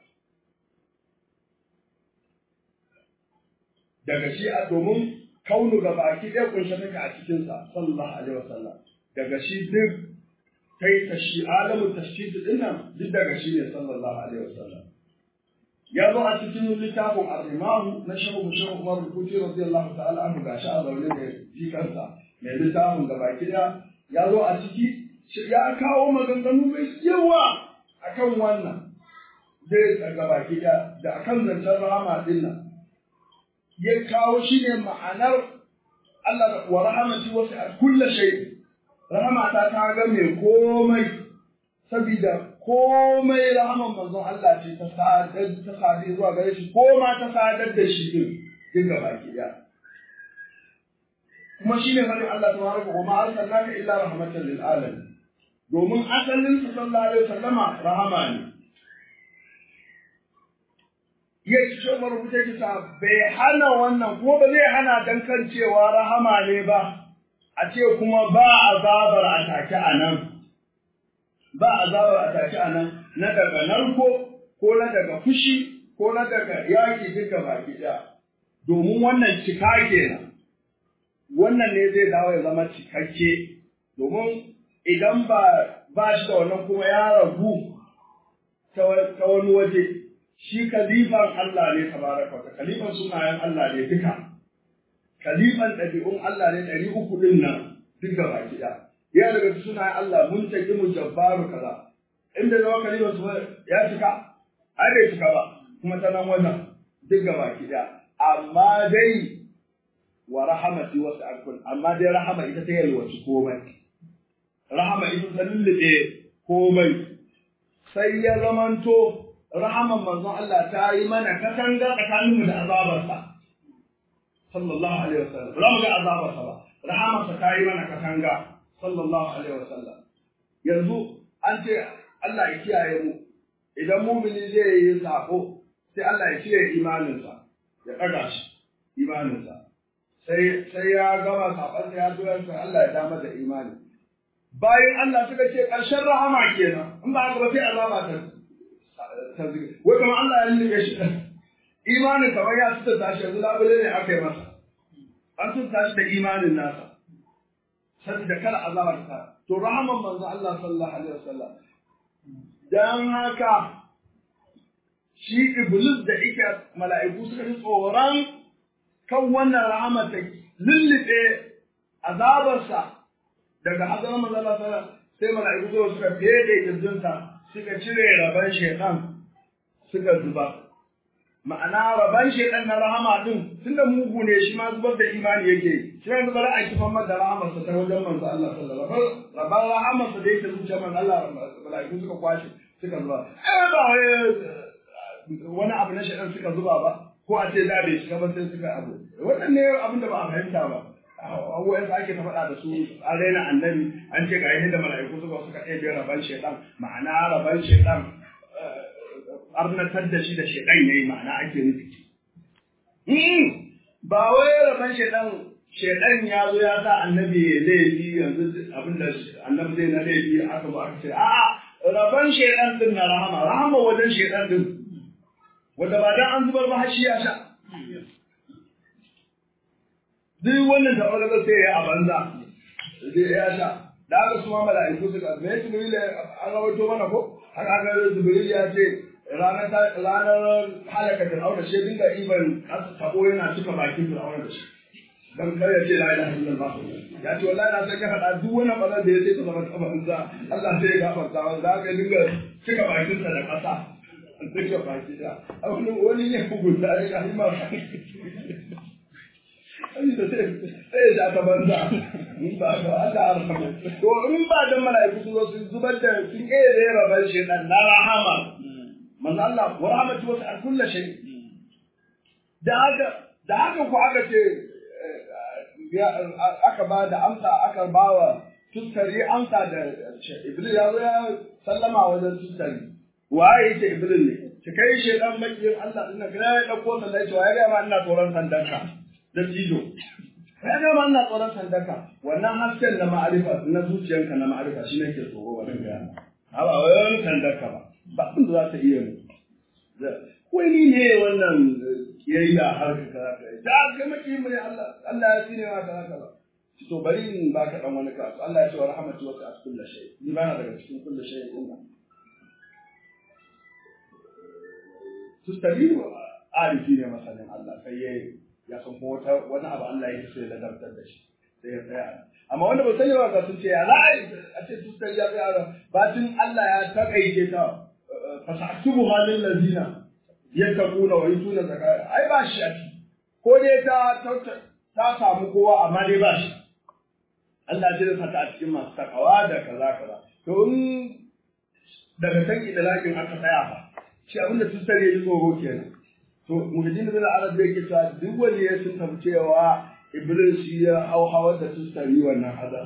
daga shi a domin kaunu ga baki ɗaya kunshe take a cikinsa sallallahu alaihi wasallam daga shi duk kai ta shi alamun tashkid din nan duk daga shi ne sallallahu alaihi wasallam ya zo a cikin littafin ar-rimahu na shehu shehu Umar al-Kuti radiyallahu ta'ala anhu gashi a zaune da jikansa mai littafin ga baki ɗaya ya zo a ciki ya kawo maganganu mai yawa akan wannan dai ga baki ɗaya da akan zancen rahama din nan ya kawo shi ne ma'anar Allah wa rahamati wasu a kulla shay rahamata ta ga mai komai saboda komai rahaman manzon Allah ce ta sadar ta sadar zuwa gare shi ko ma ta sadar da shi din duk gaba ki da kuma shi ne fadin Allah tabaraka wa ma arsalnaka illa rahmatan lil alamin domin asalin sa sallallahu alaihi wasallama rahama ne ya ce marubuta ta bai hana wannan kuma ba zai hana dan kan cewa rahama ne ba a ce kuma ba azabar a take a nan ba azabar a take a nan na daga narko ko na daga fushi ko na daga yaki duka baki ɗaya domin wannan cika kenan wannan ne zai dawo ya zama cikakke domin idan ba ba shi da wannan kuma ya ragu ta wani waje shi kalifan Allah ne tabaraka wa kalifan sunayen Allah ne duka kalifan ɗabi'un Allah ne ɗari uku ɗin nan duk da baki ɗaya ya daga sunayen Allah mun taki mu jabbaru kaza inda zama kalifan su ya cika ai bai cika ba kuma ta nan wannan duk da baki ɗaya amma dai wa rahamati wasu akun amma dai rahama ita ta yalwaci komai rahama ita ta lullube komai sai ya zamanto rahaman manzon Allah ta yi mana katanga tsakaninmu da azabarsa sallallahu alaihi wasallam ba mu ga azabarsa ba rahamarsa ta yi mana katanga sallallahu alaihi wasallam yanzu an ce Allah ya kiyaye mu idan mumini zai yi sako sai Allah ya cire imaninsa ya ɗaga shi imaninsa sai sai ya gama sabansa ya zo yansa Allah ya dama da imani bayan Allah suka ce ƙarshen rahama kenan in ba haka ba sai azaba ta ta zige wai kamar Allah ya lullube shi imanin kamar ya tuta tashi yanzu labule ne aka yi masa an tuta tashi da imanin nasa saboda kar azaba ta to rahaman manzo Allah sallallahu alaihi wasallam dan haka shi iblis da ike mala'iku suka ji tsoron kan wannan rahama ta lullube azabarsa daga hazarar manzala sana sai mala'iku zuwa suka fede kirjinsa suka cire raban shekan suka zuba ma'ana raban shekan na rahama din tunda mugu ne shi ma zubar da imani yake shi ma zubar a kifan mata rahamarsa ta wajen manzo Allah sallallahu alaihi wasallam raban rahamarsa da yake zuciya manzo Allah mala'iku suka kwashe suka zuba ai ba wani abu na shekan suka zuba ba ko a ce da bai shiga ba sai suka abu wannan ne abin da ba a fahimta ba abubuwan da ake ta faɗa da su an raina annabi an ce ga yadda mala'iku suka suka ɗaya biyar raban shaidan ma'ana raban shaidan arnatar da shi da shaidan ya yi ma'ana ake nufi ba wai raban shaidan shaidan ya zo ya sa annabi ya laifi yanzu abin da annabi zai na laifi aka zo aka ce a'a raban shaidan din na rahama rahama wajen shaidan din wanda ba dan an zubar ba har shi ya sha duk wannan da ɓargar sai ya a banza sai ya sha da aka suma mala'iku suka me jibril an rawaito mana ko har aka jibril ya ce ranar ranar halaka fir'auna shi dinga iban tabo yana cika bakin fir'auna da shi dan kar ya ce la ilaha illallah ya ce wallahi na sai ka faɗa duk wani ɓarar da ya ce ta zama ta banza Allah sai ya gafarta wa za ka dinga cika bakinsa da ƙasa cika baki da wani wani ne hukunta ya yi ma sai ya ta banza in ba ga Allah arhamu to in ba dan mala'iku su zo su zubar da sun kai da rabar shi dan na rahama manzo Allah wa rahmatu wa kullu shay da haka da haka ko aka ce aka ba da amsa aka ba wa tuskari amsa da iblis ya zo ya sallama wajen tuskari waye yake iblis ne ki kai shedan makiyin Allah din nan ya dauko sallai to ya ga ma ina tsoron sandanka da jido ya ga ma ina tsoron sandanka wannan hasken na ma'arifa na zuciyanka na ma'arifa shi nake tsoro wannan ga haba wai sandanka ba ba abin da za ta iya mu wai ni ne wannan kiyayya har ka kaza da ga maki mu ne Allah Allah ya tsine ma kaza kaza to bari in baka dan wani kasu Allah ya ce wa rahmatu wa ta'ala kullu shay ni ba na daga cikin kullu shay din nan tustabiru arifi ne masanin Allah sai ya ya san ko wata wani abu Allah ya sai da dantar da shi sai ya tsaya amma wanda ba sani ba ga sun ce ya la'ai a ce tustabiru ya tsaya bacin Allah ya takaice ta fasaktubu halin lazina yattaquna wa yutuna zakata ai ba shi a ciki ko dai ta ta samu kowa amma dai ba shi Allah ya saka a cikin masu takawa da kaza kaza to in daga kan idalakin aka tsaya fa shi abin da tusar ya yi tsoro kenan to muhajjin bin arab da yake cewa duk wani ya sun tafi cewa iblis shi ya hau hawar da tusar yi wannan hada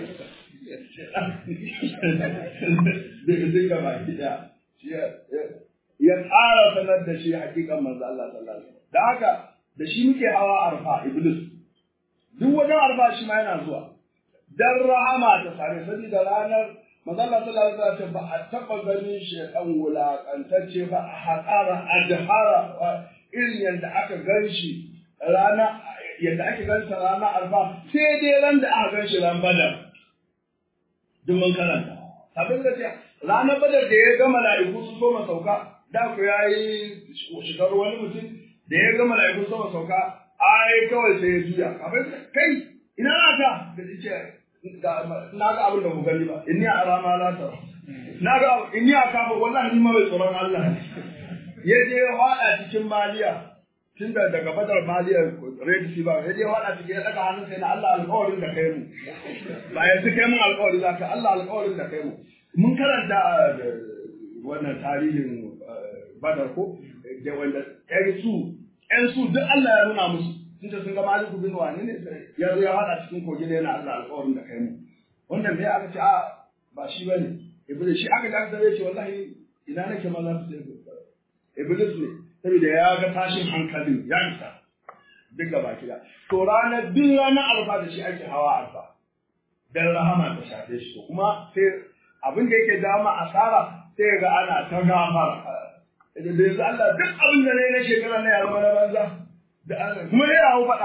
duka baki daya ya ƙara sanar da shi hakikan manzo Allah sallallahu alaihi wasallam da haka da shi muke hawa arfa iblis duk wajen arfa shi ma yana zuwa dan rahama ta sare saboda ranar manzo Allah sallallahu alaihi wasallam ba a taba ganin shi dan wulakantacce ba a haƙara adhara irin yadda aka gan shi rana yadda ake gan sa rana arfa sai dai ran da aka gan shi ran badar duk mun karanta abin da ce ranar badar da ya ga mala'iku su so sauka da ku yayi shigar wani mutum da ya ga mala'iku so sauka ai kawai sai ya juya kafin kai ina na ka da ce na ga abin da ku gani ba inni a rama la ta na ga inni a kafa wallahi ni ma bai tsoron Allah ya je ya hada cikin maliya tun da daga badar maliya red sea ba ya je ya hada cikin ya daga hannun sai na Allah alƙawarin da kai mu ba yanzu kai mun alƙawari za ka Allah alƙawarin da kai mu mun karanta wannan tarihin badar ko da wanda ƴan su ƴan su duk Allah ya nuna musu tunda sun ga maliku bin wani ne ya zo ya hada cikin kogi ne yana Allah alƙawarin da kai mu wannan me aka ce a ba shi bane iblis shi aka ga da ce wallahi ina nake ma za su ce iblis ne saboda ya ga tashin hankalin ya isa duk gaba kida to ranar bin ranar alfa da shi ake hawa alfa dan rahama ta shafe shi kuma sai abin da yake dama asara sai ga ana ta gafara da yanzu Allah duk abin da ne na shekara na yaro na banza da Allah kuma ya yawo faɗa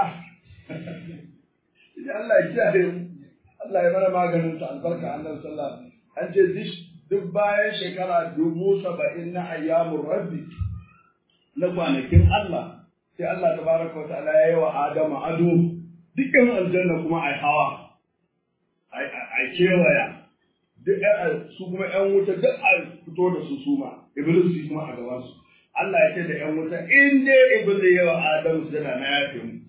idan Allah ya kiyaye mu Allah ya mana maganin sa albarka annabi sallallahu alaihi wasallam an ce duk bayan shekara dubu saba'in na ayyamun rabbi na kwanakin Allah sai Allah tabaraka wa ta'ala ya yi wa Adamu ado dukkan aljanna kuma ai hawa ai kewaya duk su kuma ƴan wuta duk a fito da su suma iblis su kuma a gaban su Allah ya ce da ƴan wuta in dai iblis ya wa Adamu su na yafe mu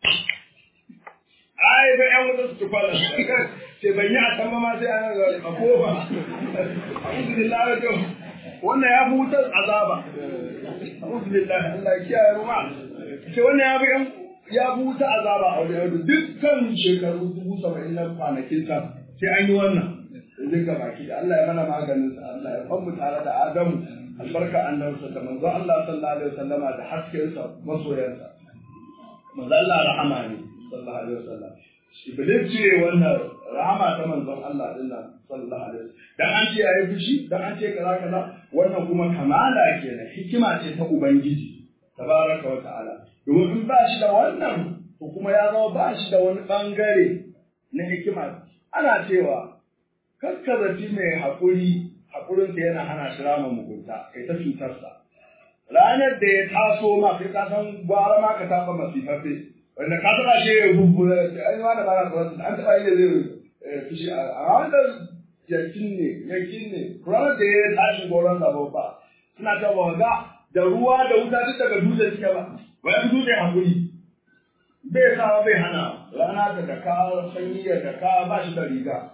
ai ba ƴan wuta su tukwala ce ban yi a can ma sai an ga a kofa a'udhu billahi wa wannan ya fi wutar azaba a'udhu billahi Allah ya kiyaye mu ma ce wannan ya fi ƴan ya fi wuta azaba a wajen dukkan shekaru dubu saba'in na kwanakin sa sai an yi wannan zai ga baki da Allah ya mana maganin sa Allah ya famu tare da Adamu albarka annabinsa da manzo Allah sallallahu alaihi wasallama da hasken sa masoyansa manzo Allah rahama ne sallallahu alaihi wasallam Iblis ce wannan rahama ta manzon Allah din nan sallallahu alaihi wasallam dan an ce yayi fushi dan an ce kaza kaza wannan kuma kamala kenan hikima ce ta ubangiji tabaraka wa ta'ala domin in ba shi da wannan to kuma ya zama ba shi da wani bangare na hikima ana cewa kaskazati mai haƙuri haƙurinsa yana hana shi rama mugunta kai ta cutarsa ranar da ya taso ma kai ka san gwara ma ka taɓa masifaffe wanda ka taɓa shi ya bubbura an yi wani bara tsoron an taɓa yi da zai fushi a wanda yakin ne yakin ne ranar da ya tashi goron zabo ba suna ta ga da ruwa da wuta duk daga dutse suke ba bayan dutse haƙuri bai sa bai hana rana da daka sanyi da daka ba shi da riga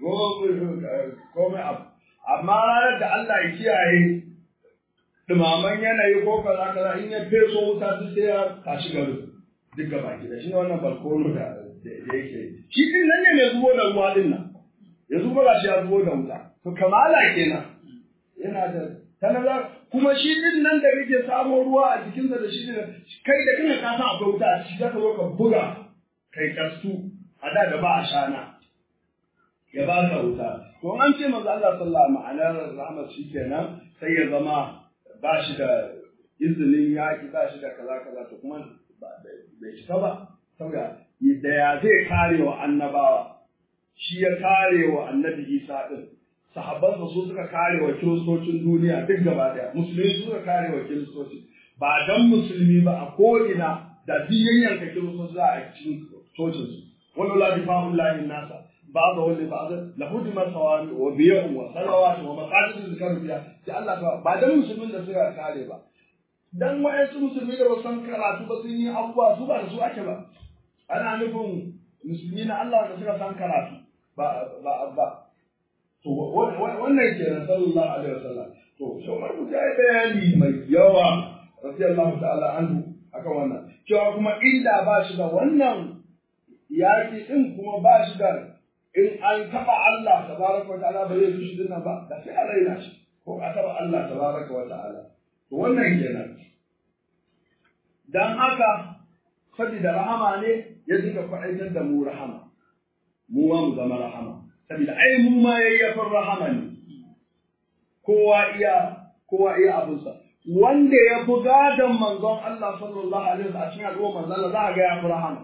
komai abu amma ranar da Allah ya kiyaye dumaman yanayi ko kaza kaza in ya feso wuta duk sai ya tashi garin duk gaba ki da shi wannan balkono da da yake shi din nan ne mai zubo da ruwa din nan ya zubo da shi ya zubo da wuta to kamala kenan yana da tanaza kuma shi din nan da kake samo ruwa a jikinsa da shi ne kai da kana ka san akwai wuta a ciki zaka zo ka buga kai kastu a da da ba a shana ya ba ka wuta to an ce manzo Allah sallallahu ma'anar rahmat shi kenan sai ya zama ba shi da izinin yaki ba shi da kaza kaza to kuma bai cika ba saboda da ya zai kare wa annabawa shi ya kare wa annabi Isa din sahabbansa su suka kare wa kiristocin duniya duk gaba daya musulmi su suka kare wa kiristoci ba dan musulmi ba a ko'ina da biyayyan ka kiristoci za a cikin cocinsu wani la difa'ullahi nasa بعضه لبعض لهدم صوامع وبيع وصلوات ومساجد ذكر فيها sai Allah ta ba dan musulmin da suka kare ba dan wa'yansu musulmi da ba san karatu ba sun yi abubuwa su ba da su ake ba ana nufin musulmi na Allah da suka san karatu ba ba ba to wannan ke na sallallahu alaihi wasallam to shawar mu ya bayani mai yawa radiyallahu ta'ala anhu akan wannan cewa kuma inda ba shi da wannan yaki din kuma ba shi da in an taba Allah tabaraka wa ta'ala ba zai fushi dinnan ba da sai a raina shi ko a taba Allah tabaraka wa ta'ala to wannan kenan dan haka saboda rahama ne ya dinga faɗaitar da mu rahama mu ma mu zama rahama saboda ai mu ma yayyafin rahama ne kowa iya kowa iya abinsa wanda ya fi gadon manzon Allah sallallahu alaihi wasallam a cikin al'umma manzon Allah za a ga ya fi rahama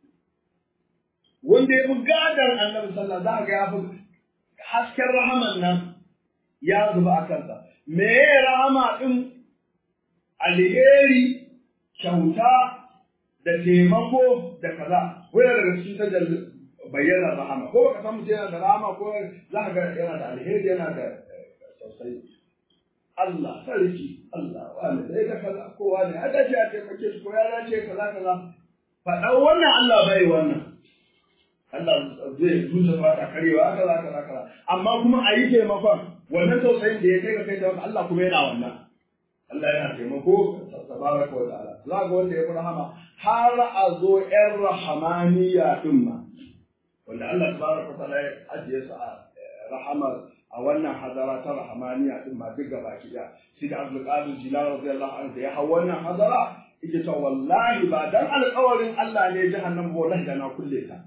wanda ya fi gadon annabi sallallahu za a ga ya fi hasken rahaman nan ya zuba a kansa me rahama din alheri kyauta da taimako da kaza wani daga cikin tajalli bayyana rahama ko baka san mutum yana da rahama ko za ka ga yana da alheri yana da sosai Allah sarki Allah wani sai da kaza ko wani a dace a taimake shi ko ya dace kaza kaza faɗa wannan Allah bai wannan Allah zai zuciya ba ta karewa kaza kaza kaza amma kuma a yi taimakon wannan tausayin da ya kai ga kai da Allah kuma yana wannan Allah yana taimako tabaraka wa ta'ala za ga wanda ya fi rahama har a zo ƴan rahamaniya din ma wanda Allah tabaraka wa ta'ala ya ajiye su a rahamar a wannan hadara ta rahamaniya din ma duk gaba ki da shi da Abdul Qadir Jilani radiyallahu anhu da ya hau wannan hadara yake cewa wallahi ba dan alƙawarin Allah ne jahannam ba wallahi da na kulle ta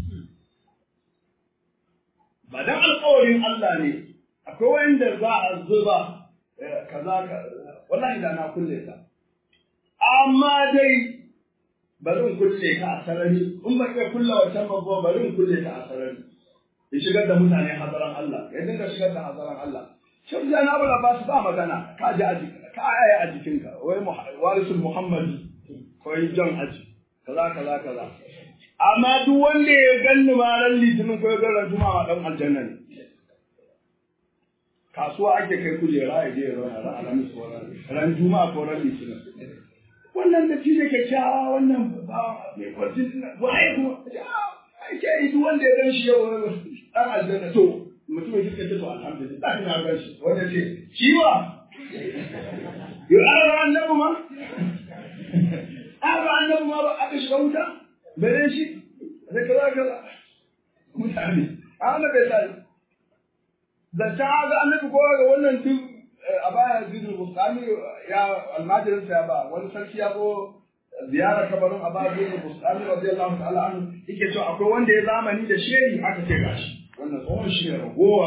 ba dan alƙawarin Allah ne akwai wanda za a zuba kaza wallahi da na kulle ta amma dai bari in kulle ka a sarari in ba iya kulle wancan babban bari in kulle ka a sarari in shigar da mutane hazaran Allah ya dinga shigar da hazaran Allah shin da na bala ba su ba magana ka ji aji ka aya a jikinka wai warisul muhammadi ko yi jan aji kaza kaza kaza amma duk wanda ya ganni ma ran litinin ko ya ga ran juma'a dan aljanna ne kasuwa ake kai kujera ya je ya zauna ran alhamis ko ran juma'a ko ran litinin wannan da shi ne kyakkyawa wannan ba mai kwarjin waye kuma ake yi duk wanda ya gan shi yau dan aljanna to mutum ya ce to alhamdulillah ina gan shi wanda ce shi wa yo ara annabi ma ara annabi ma ba aka shiga wuta bare shi da kaza kaza mutane ana bai sai da ta ga annabi ko ga wannan duk a baya zidul bustani ya almajirin sa ya ba wani sarki ya go ziyara kabarin Aba Zidul Bustani radiyallahu ta'ala anhu yake cewa akwai wanda ya zamani da shehi aka ce gashi wannan tsohon shi ne ragowa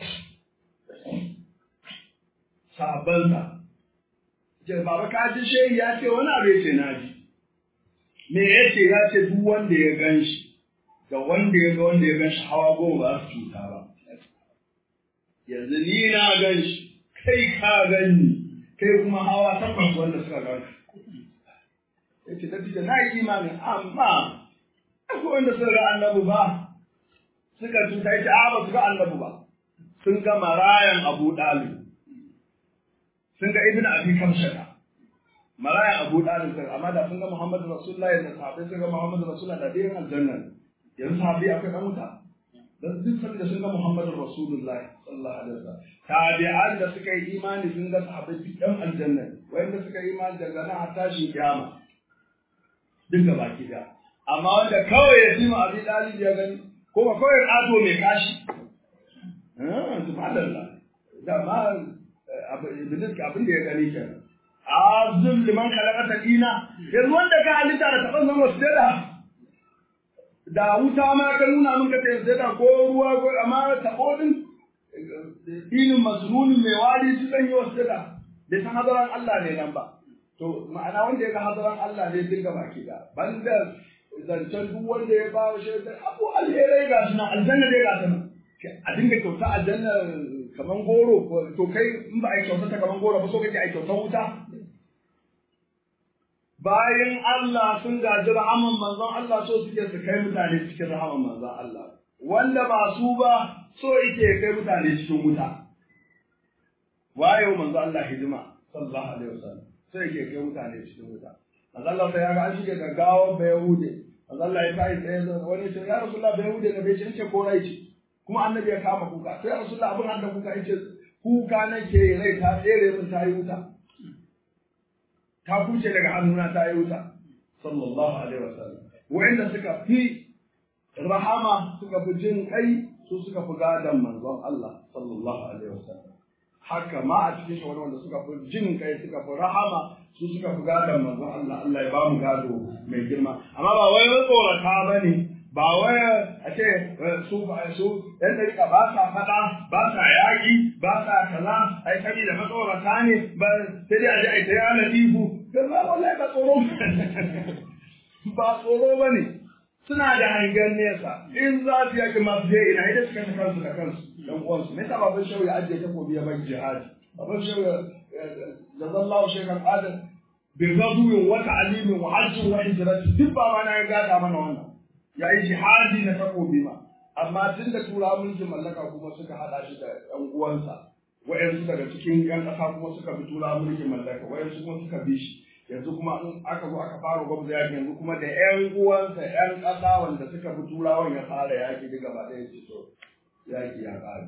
sabansa ce baba ka ji shehi ya ce wani abu ya ce na ji me ya ce ya ce duk wanda ya gan shi da wanda ya ga wanda ya gan shi hawa goma ba su cuta ba yanzu ni na gan shi kai ka gani kai kuma hawa takwas wanda suka gan ya ce da na yi imani amma akwai wanda suka ga annabi ba suka cuta ya ce a ba su ga annabi ba sun ga marayan abu ɗalib sun ga ibn abi kamshata marayan abu ɗalib sun amma da sun ga muhammadu rasulullahi da sahabbai sun ga muhammadu rasulullahi da dai aljanna yanzu sahabbai akwai ɗan wuta dan duk sun da sun ga muhammadu rasulullahi sallallahu alaihi wasallam tabi'an da suka yi imani sun ga sahabbai duk ɗan aljanna wanda suka yi imani daga nan har tashin kiyama duk da baki da amma wanda kawai ya ji ma abi ɗalib ya gani ko ba kawai ƙato mai kashi subhanallah da ma iblis abin da ya gani kenan azum liman khalaqata dina yanzu wanda ka halitta da taban zama su da da wuta ma ka nuna min ka tayi da ko ruwa ko amma tabo din dinin masnunin mai wari su dan yi wasu da da san hadaran Allah ne nan ba to ma'ana wanda ya ga hadaran Allah ne dinga baki da banda zancen duk wanda ya ba shi da abu alherai ga suna aljanna dai ga suna a dinga kyauta aljanna kaman goro to kai in ba a yi kyauta ta kaman goro ba so kake a kyauta wuta bayan Allah sun gaji rahaman manzon Allah so suke su kai mutane cikin rahaman manzon Allah wanda ba su ba so yake kai mutane cikin wuta waye manzon Allah hidima sallallahu alaihi wasallam sai ke kai mutane cikin wuta manzo Allah sai ya ga an shige gaggawa ba Yahude manzo Allah ya kai tsaye da wani ce ya Rasulullah ba Yahude ne bai ce ko rai ce kuma annabi ya kama kuka sai ya Rasulullah abin hada kuka yace kuka nake rai ta tsere min ta yi wuta ta kuce daga hannuna ta yi wuta sallallahu alaihi wasallam wa'anda suka fi rahama suka fi jin kai su suka fi gadon manzon Allah sallallahu alaihi wasallam haka ma a cikin shi wanda suka fi jin kai suka fi rahama su suka fi gadon manzon Allah Allah ya ba mu gado mai girma amma ba wai tsorata ba ne ba wai a ce su ba su yan dariƙa ba sa faɗa ba sa yaƙi ba sa kaza ai saboda matsorata ne ba sai dai a ji ai ta yana tifu ba wallahi ba tsoro ba tsoro ba ne suna da hangen nesa in za su yaƙi masu je ina idan suka kansu da kansu dan uwansu me yasa baban shehu ya ajiye takobi ya bar jihadi baban shehu da zallahu shekar adam bi gazuwin wa ta'limin wa hajjin wa hijrati duk ba ma na ya gada mana wannan ya yi jihadi na takobi ma amma tun da tura mulkin mallaka kuma suka hada shi da yan uwansa wa'yansu daga cikin yan ƙasa kuma suka bi tura mulkin mallaka wa'yansu kuma suka bi shi yanzu kuma in aka zo aka fara gwamnati yaki yanzu kuma da ƴan uwansa ƴan ƙasa wanda suka fi turawan ya fara yaki duk gaba ɗaya ce to yaki ya ƙare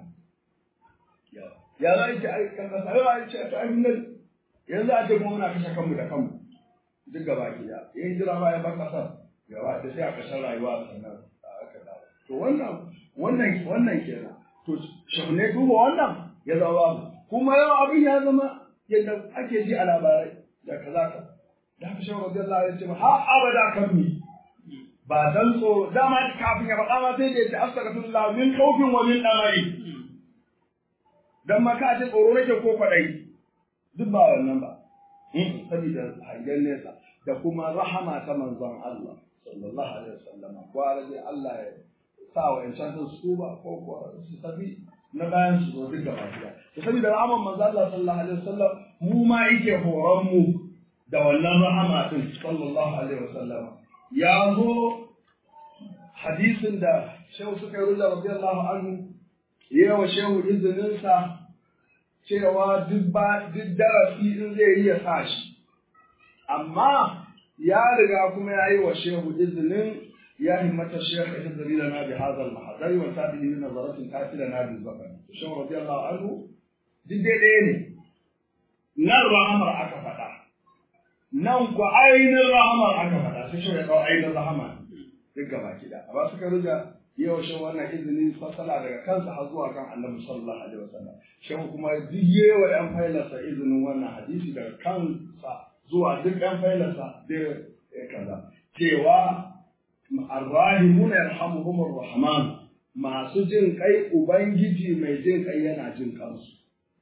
ya za a ce ai kan ƙasa yau a ce ta ainihin nan yanzu a ce kuma muna kashe kanmu da kanmu duk gaba ki ya yin jira ba ya bar ƙasar gaba da sai a ƙasar rayuwa sannan aka dawo to wannan wannan wannan kenan to shahune duba wannan ya zama babu kuma yau abin ya zama yadda ake ji a labarai da kaza ka da haka shan rabbi Allah ya ce ha abada kan mi ba dan so dama kafin ya faɗa ma sai da ya ce astaghfirullah min khawfin wa min amali dan ma ka ce tsoro nake ko kwadai duk ba wannan ba saboda hangen nesa da kuma rahama ta manzon Allah sallallahu alaihi wasallam ko dai Allah ya sa wa insan su ba ko ko su tafi na bayan su zo duk gaba ɗaya to saboda rahaman manzo Allah sallallahu alaihi wasallam mu ma yake horon mu da wannan rahama din sallallahu alaihi wasallam ya zo hadisin da shehu suka yi rula radiyallahu anhu yawa shehu izinin sa cewa duk ba duk darasi in zai yi ya sa shi amma ya riga kuma ya yi wa shehu izinin يا همة الشيخ اهدر لنا بهذا المحضر وتابع من نظرة كافلنا بالبقر الشيخ رضي الله عنه duk daidai ne nan rahamar aka faɗa nan ku ainihin rahamar aka faɗa sai shi ya kawo ainihin rahama duk gaba kida amma suka ruja yau shi wannan izini fasala daga kansa har zuwa kan annabi sallallahu alaihi wasallam shehu kuma duk yawa yan failarsa izinin wannan hadisi daga kansa zuwa duk yan failarsa da kaza cewa الراحمون يرحمهم الرحمن masu jin kai ubangiji mai jin kai yana jin kansu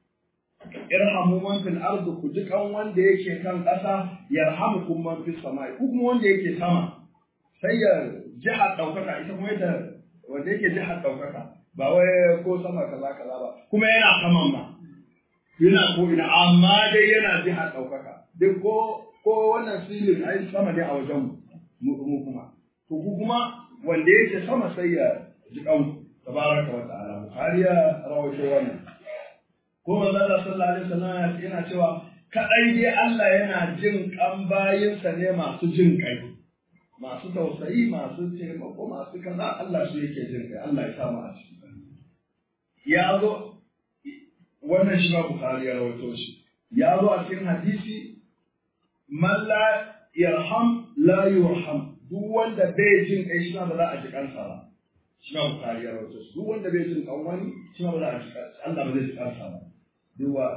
irhamu man fil ardi ku ji kan wanda yake kan ƙasa yarhamukum man fis samai ku kuma wanda yake sama sai ya jihar ɗaukaka ita kuma ita wanda yake jihar ɗaukaka ba wai ko sama kaza kaza ba kuma yana saman ma yana ko ina amma dai yana jihar ɗaukaka duk ko ko wannan silin ai sama ne a wajen mu kuma to ku kuma wanda yake sama sai ya ji kan tabaraka wa ta'ala bukhari ya rawaito wannan ko manzo Allah sallallahu alaihi wasallam yana cewa kadai dai Allah yana jin kan bayinsa ne masu jin kai masu tausayi masu taimako masu kaza Allah su yake jin kai Allah ya sa mu a ciki ya zo wannan shi ba bukhari ya rawaito shi ya zo a cikin hadisi man la yarham la yurham duk wanda bai jin kai shi ba za a ji kansa ba shi ma bukari ya rawaito duk wanda bai jin kan wani shi ma ba za a ji kansa Allah ba zai ji kansa ba duwa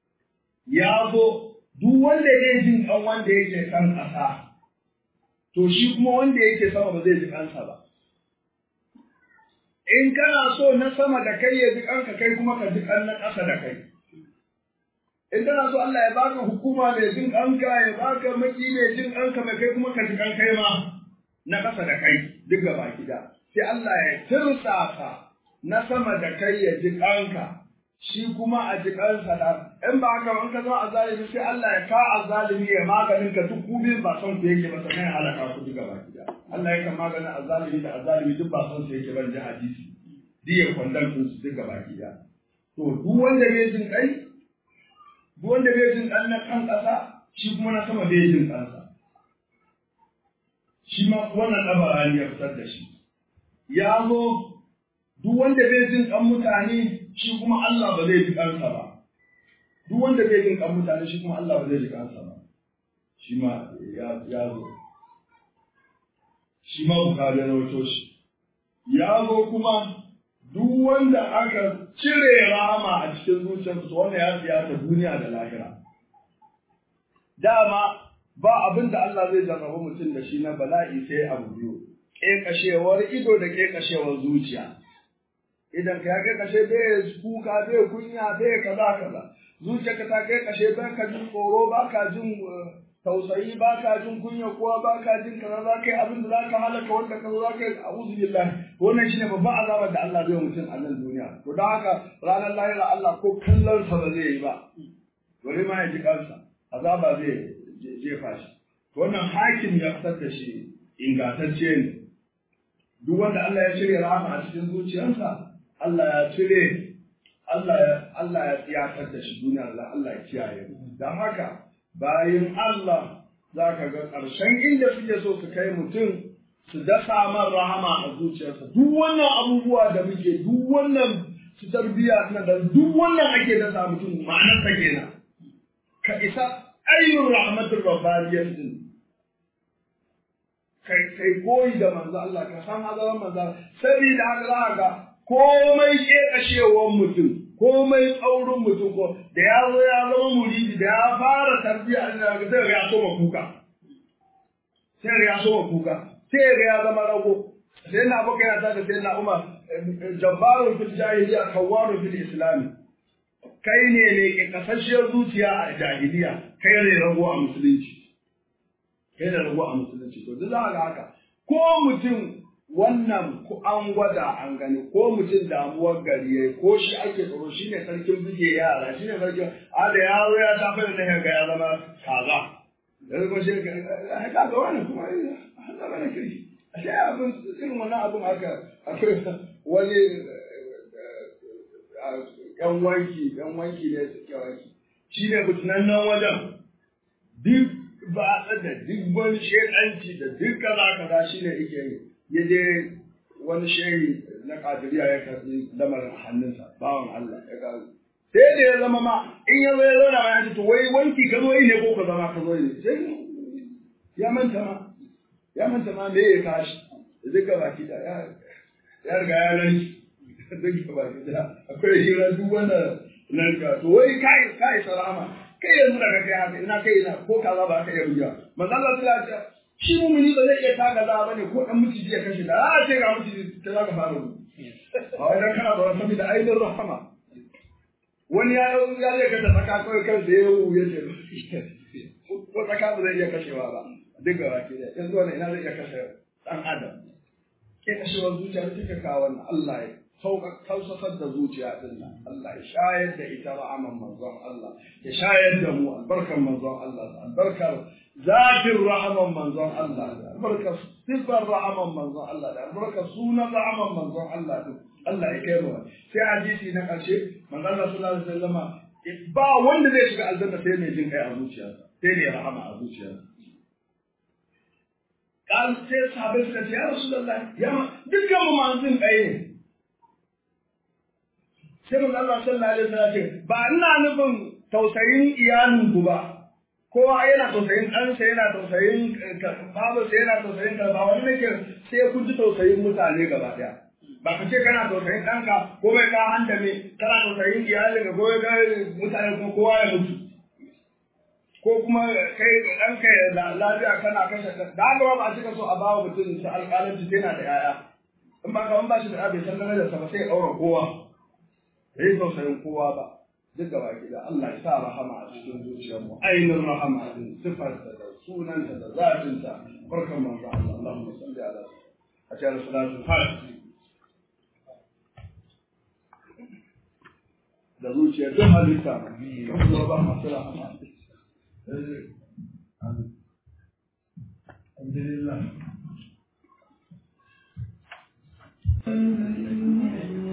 ya zo duk wanda bai jin kan wanda yake kan ƙasa to shi kuma wanda yake sama ba zai ji kansa ba in kana so na sama da kai ya ji kanka kai kuma ka ji kan na ƙasa da kai in kana so Allah ya baka hukuma mai jin kanka ya baka maki mai jin kanka mai kai kuma ka ji kan kai ma na ƙasa da kai duk gaba gida sai Allah ya tirsasa na sama da kai ya ji kanka shi kuma a ji kansa da in ba haka in ka zo a zalimi sai Allah ya ka a zalimi ya maganin ka duk kubin ba son ku yake ba sannan ya halaka ku duk gaba gida Allah ya kan maganin a zalimi da a zalimi duk ba son su yake ban ji hadisi diya kwandon su duk gaba gida to duk wanda bai jin kai duk wanda bai jin dan na kan ƙasa shi kuma na sama bai jin kansa shi ma wannan ɗabarani ya fitar da shi ya zo duk wanda bai jin kan mutane shi kuma Allah ba zai ji kansa ba duk wanda bai jin kan mutane shi kuma Allah ba zai ji kansa ba shi ma ya zo shi ma bukari ya rawaito shi ya zo kuma duk wanda aka cire rahama a cikin zuciyarsa to wannan ya siya ta duniya da lahira dama ba abin da Allah zai jarraba mutum da shi na bala'i sai abu biyu ƙeƙashewar ido da ƙeƙashewar zuciya idan ka ya ƙeƙashe bai kuka bai kunya bai kaza kaza zuciyarka ta ƙeƙashe bai ka jin tsoro ba ka jin tausayi ba ka jin kunya kowa ba ka jin kaza za ka yi abin da za ka halaka wanda ka zo za ka yi a uzu billahi wannan shine babban azabar da Allah zai mutum a nan duniya to don haka ranar lahira Allah ko kallon sa ba zai yi ba bari ma ya ji kansa azaba zai jefa shi wannan hakim ya fitar da shi ingantacce ne duk wanda Allah ya cire rahama a cikin zuciyarsa Allah ya cire Allah ya Allah ya tsiyatar da shi duniya Allah Allah ya kiyaye dan haka bayan Allah zaka ga ƙarshen inda suke so su kai mutum su dasa man rahama a zuciyarsa duk wannan abubuwa da muke duk wannan su tarbiya na da duk wannan ake dasa mutum ma'anar ta kenan ka isa ainihin rahmatul rabbaniyyar din kai kai koyi da manzo Allah ka san hazaran manzo saboda haka za ga komai kekashewar mutum komai tsaurin mutum ko da ya zo ya zama muridi da ya fara tarbiyya Allah ga sai ya soma kuka sai ya soma kuka sai ga ya zama rago sai na baka yana tada sai na Umar jabbarun fil jahiliya kawwarun fil islam kai ne ne ke kasashiyar zuciya a jahiliya kai ne rago a musulunci kai da rago a musulunci to duk za ga haka ko mutum wannan ko an gwada an gani ko mutum damuwar gari yayi ko shi ake tsoro shine sarkin buge yara shine sarkin a da yaro ya tafi da nan ga ya zama kaza da kuma shi ka ga wannan kuma Allah bane kirki ashe abin irin wannan abin haka akwai wani yan wanki yan wanki ne suke wanki shi ne fitinan nan wajen duk ba da duk wani shekanci da duk kaza kaza shi ne yake yi ya je wani shehi na kadiriya ya karbi lamarin a hannunsa bawan Allah ya kawo sai da ya zama ma in ya zo ya zauna ma ya ce to wai wanki ka zo yi ne ko ka zama ka zo yi sai ya manta ma ya manta ma me ya kashi duka baki da ya ya riga ya rani duka baki da akwai hira duk wanda nan ka to wai kai kai salama kai yanzu daga kai haka ina kai ina ko kaza ba ka iya buga manzo Allah ta ce shi mumini ba zai iya taka za bane ko dan miciji ya kashe da a ce ga miciji ta zaka fara mu a wajen kana da wani saboda ainihin rahama wani ya ya zai kashe tsaka kawai kan da ya wuya ce ko tsaka ba zai iya kashewa ba duk ga baki da yanzu wannan ina zai iya kashe dan adam ke kashewar zuciya da take kawo wannan Allah ya sauka kausasar da zuciya din nan Allah ya shayar da ita ra'aman manzon Allah ya shayar da mu albarkan manzon Allah albarkar zakin ra'aman manzon Allah da albarkar sifar ra'aman manzon Allah da albarkar sunan ra'aman manzon Allah din Allah ya kai mu sai hadisi na karshe manzon Allah sallallahu alaihi wasallam ba wanda zai shiga aljanna sai mai jin kai a zuciyarsa sai ne rahama a zuciyarsa kan sai sahabbai suka ce ya rasulullah ya dukkan mu masu jin kai ne sai manzo Allah sallallahu alaihi wasallam ce ba ina nufin tausayin iyalin ku ba kowa yana tausayin ɗansa yana tausayin babarsa yana tausayin ka ba wani nake sai kun ji tausayin mutane gaba ɗaya ba ka ce kana tausayin ɗanka ko bai ka hanta me kana tausayin iyalin ka ko ga mutane kuma kowa ya mutu ko kuma kai ɗanka ya lafiya kana kashe da haka ba a cika so a bawa mutum ta alƙalanci yana da 'ya'ya in ba ka ba shi da bai san darajarsa ba sai ya ɗaura kowa bai tausayin kowa ba duk da baki da Allah ya sa rahama a cikin zuciyarmu ainihin rahama din sifarta da sunanta da zafinta barkan manzo Allah Allahumma salli ala a cikin salatul fatiha da zuciyar duk halitta kan kuma ba masu rahama Alhamdulillah.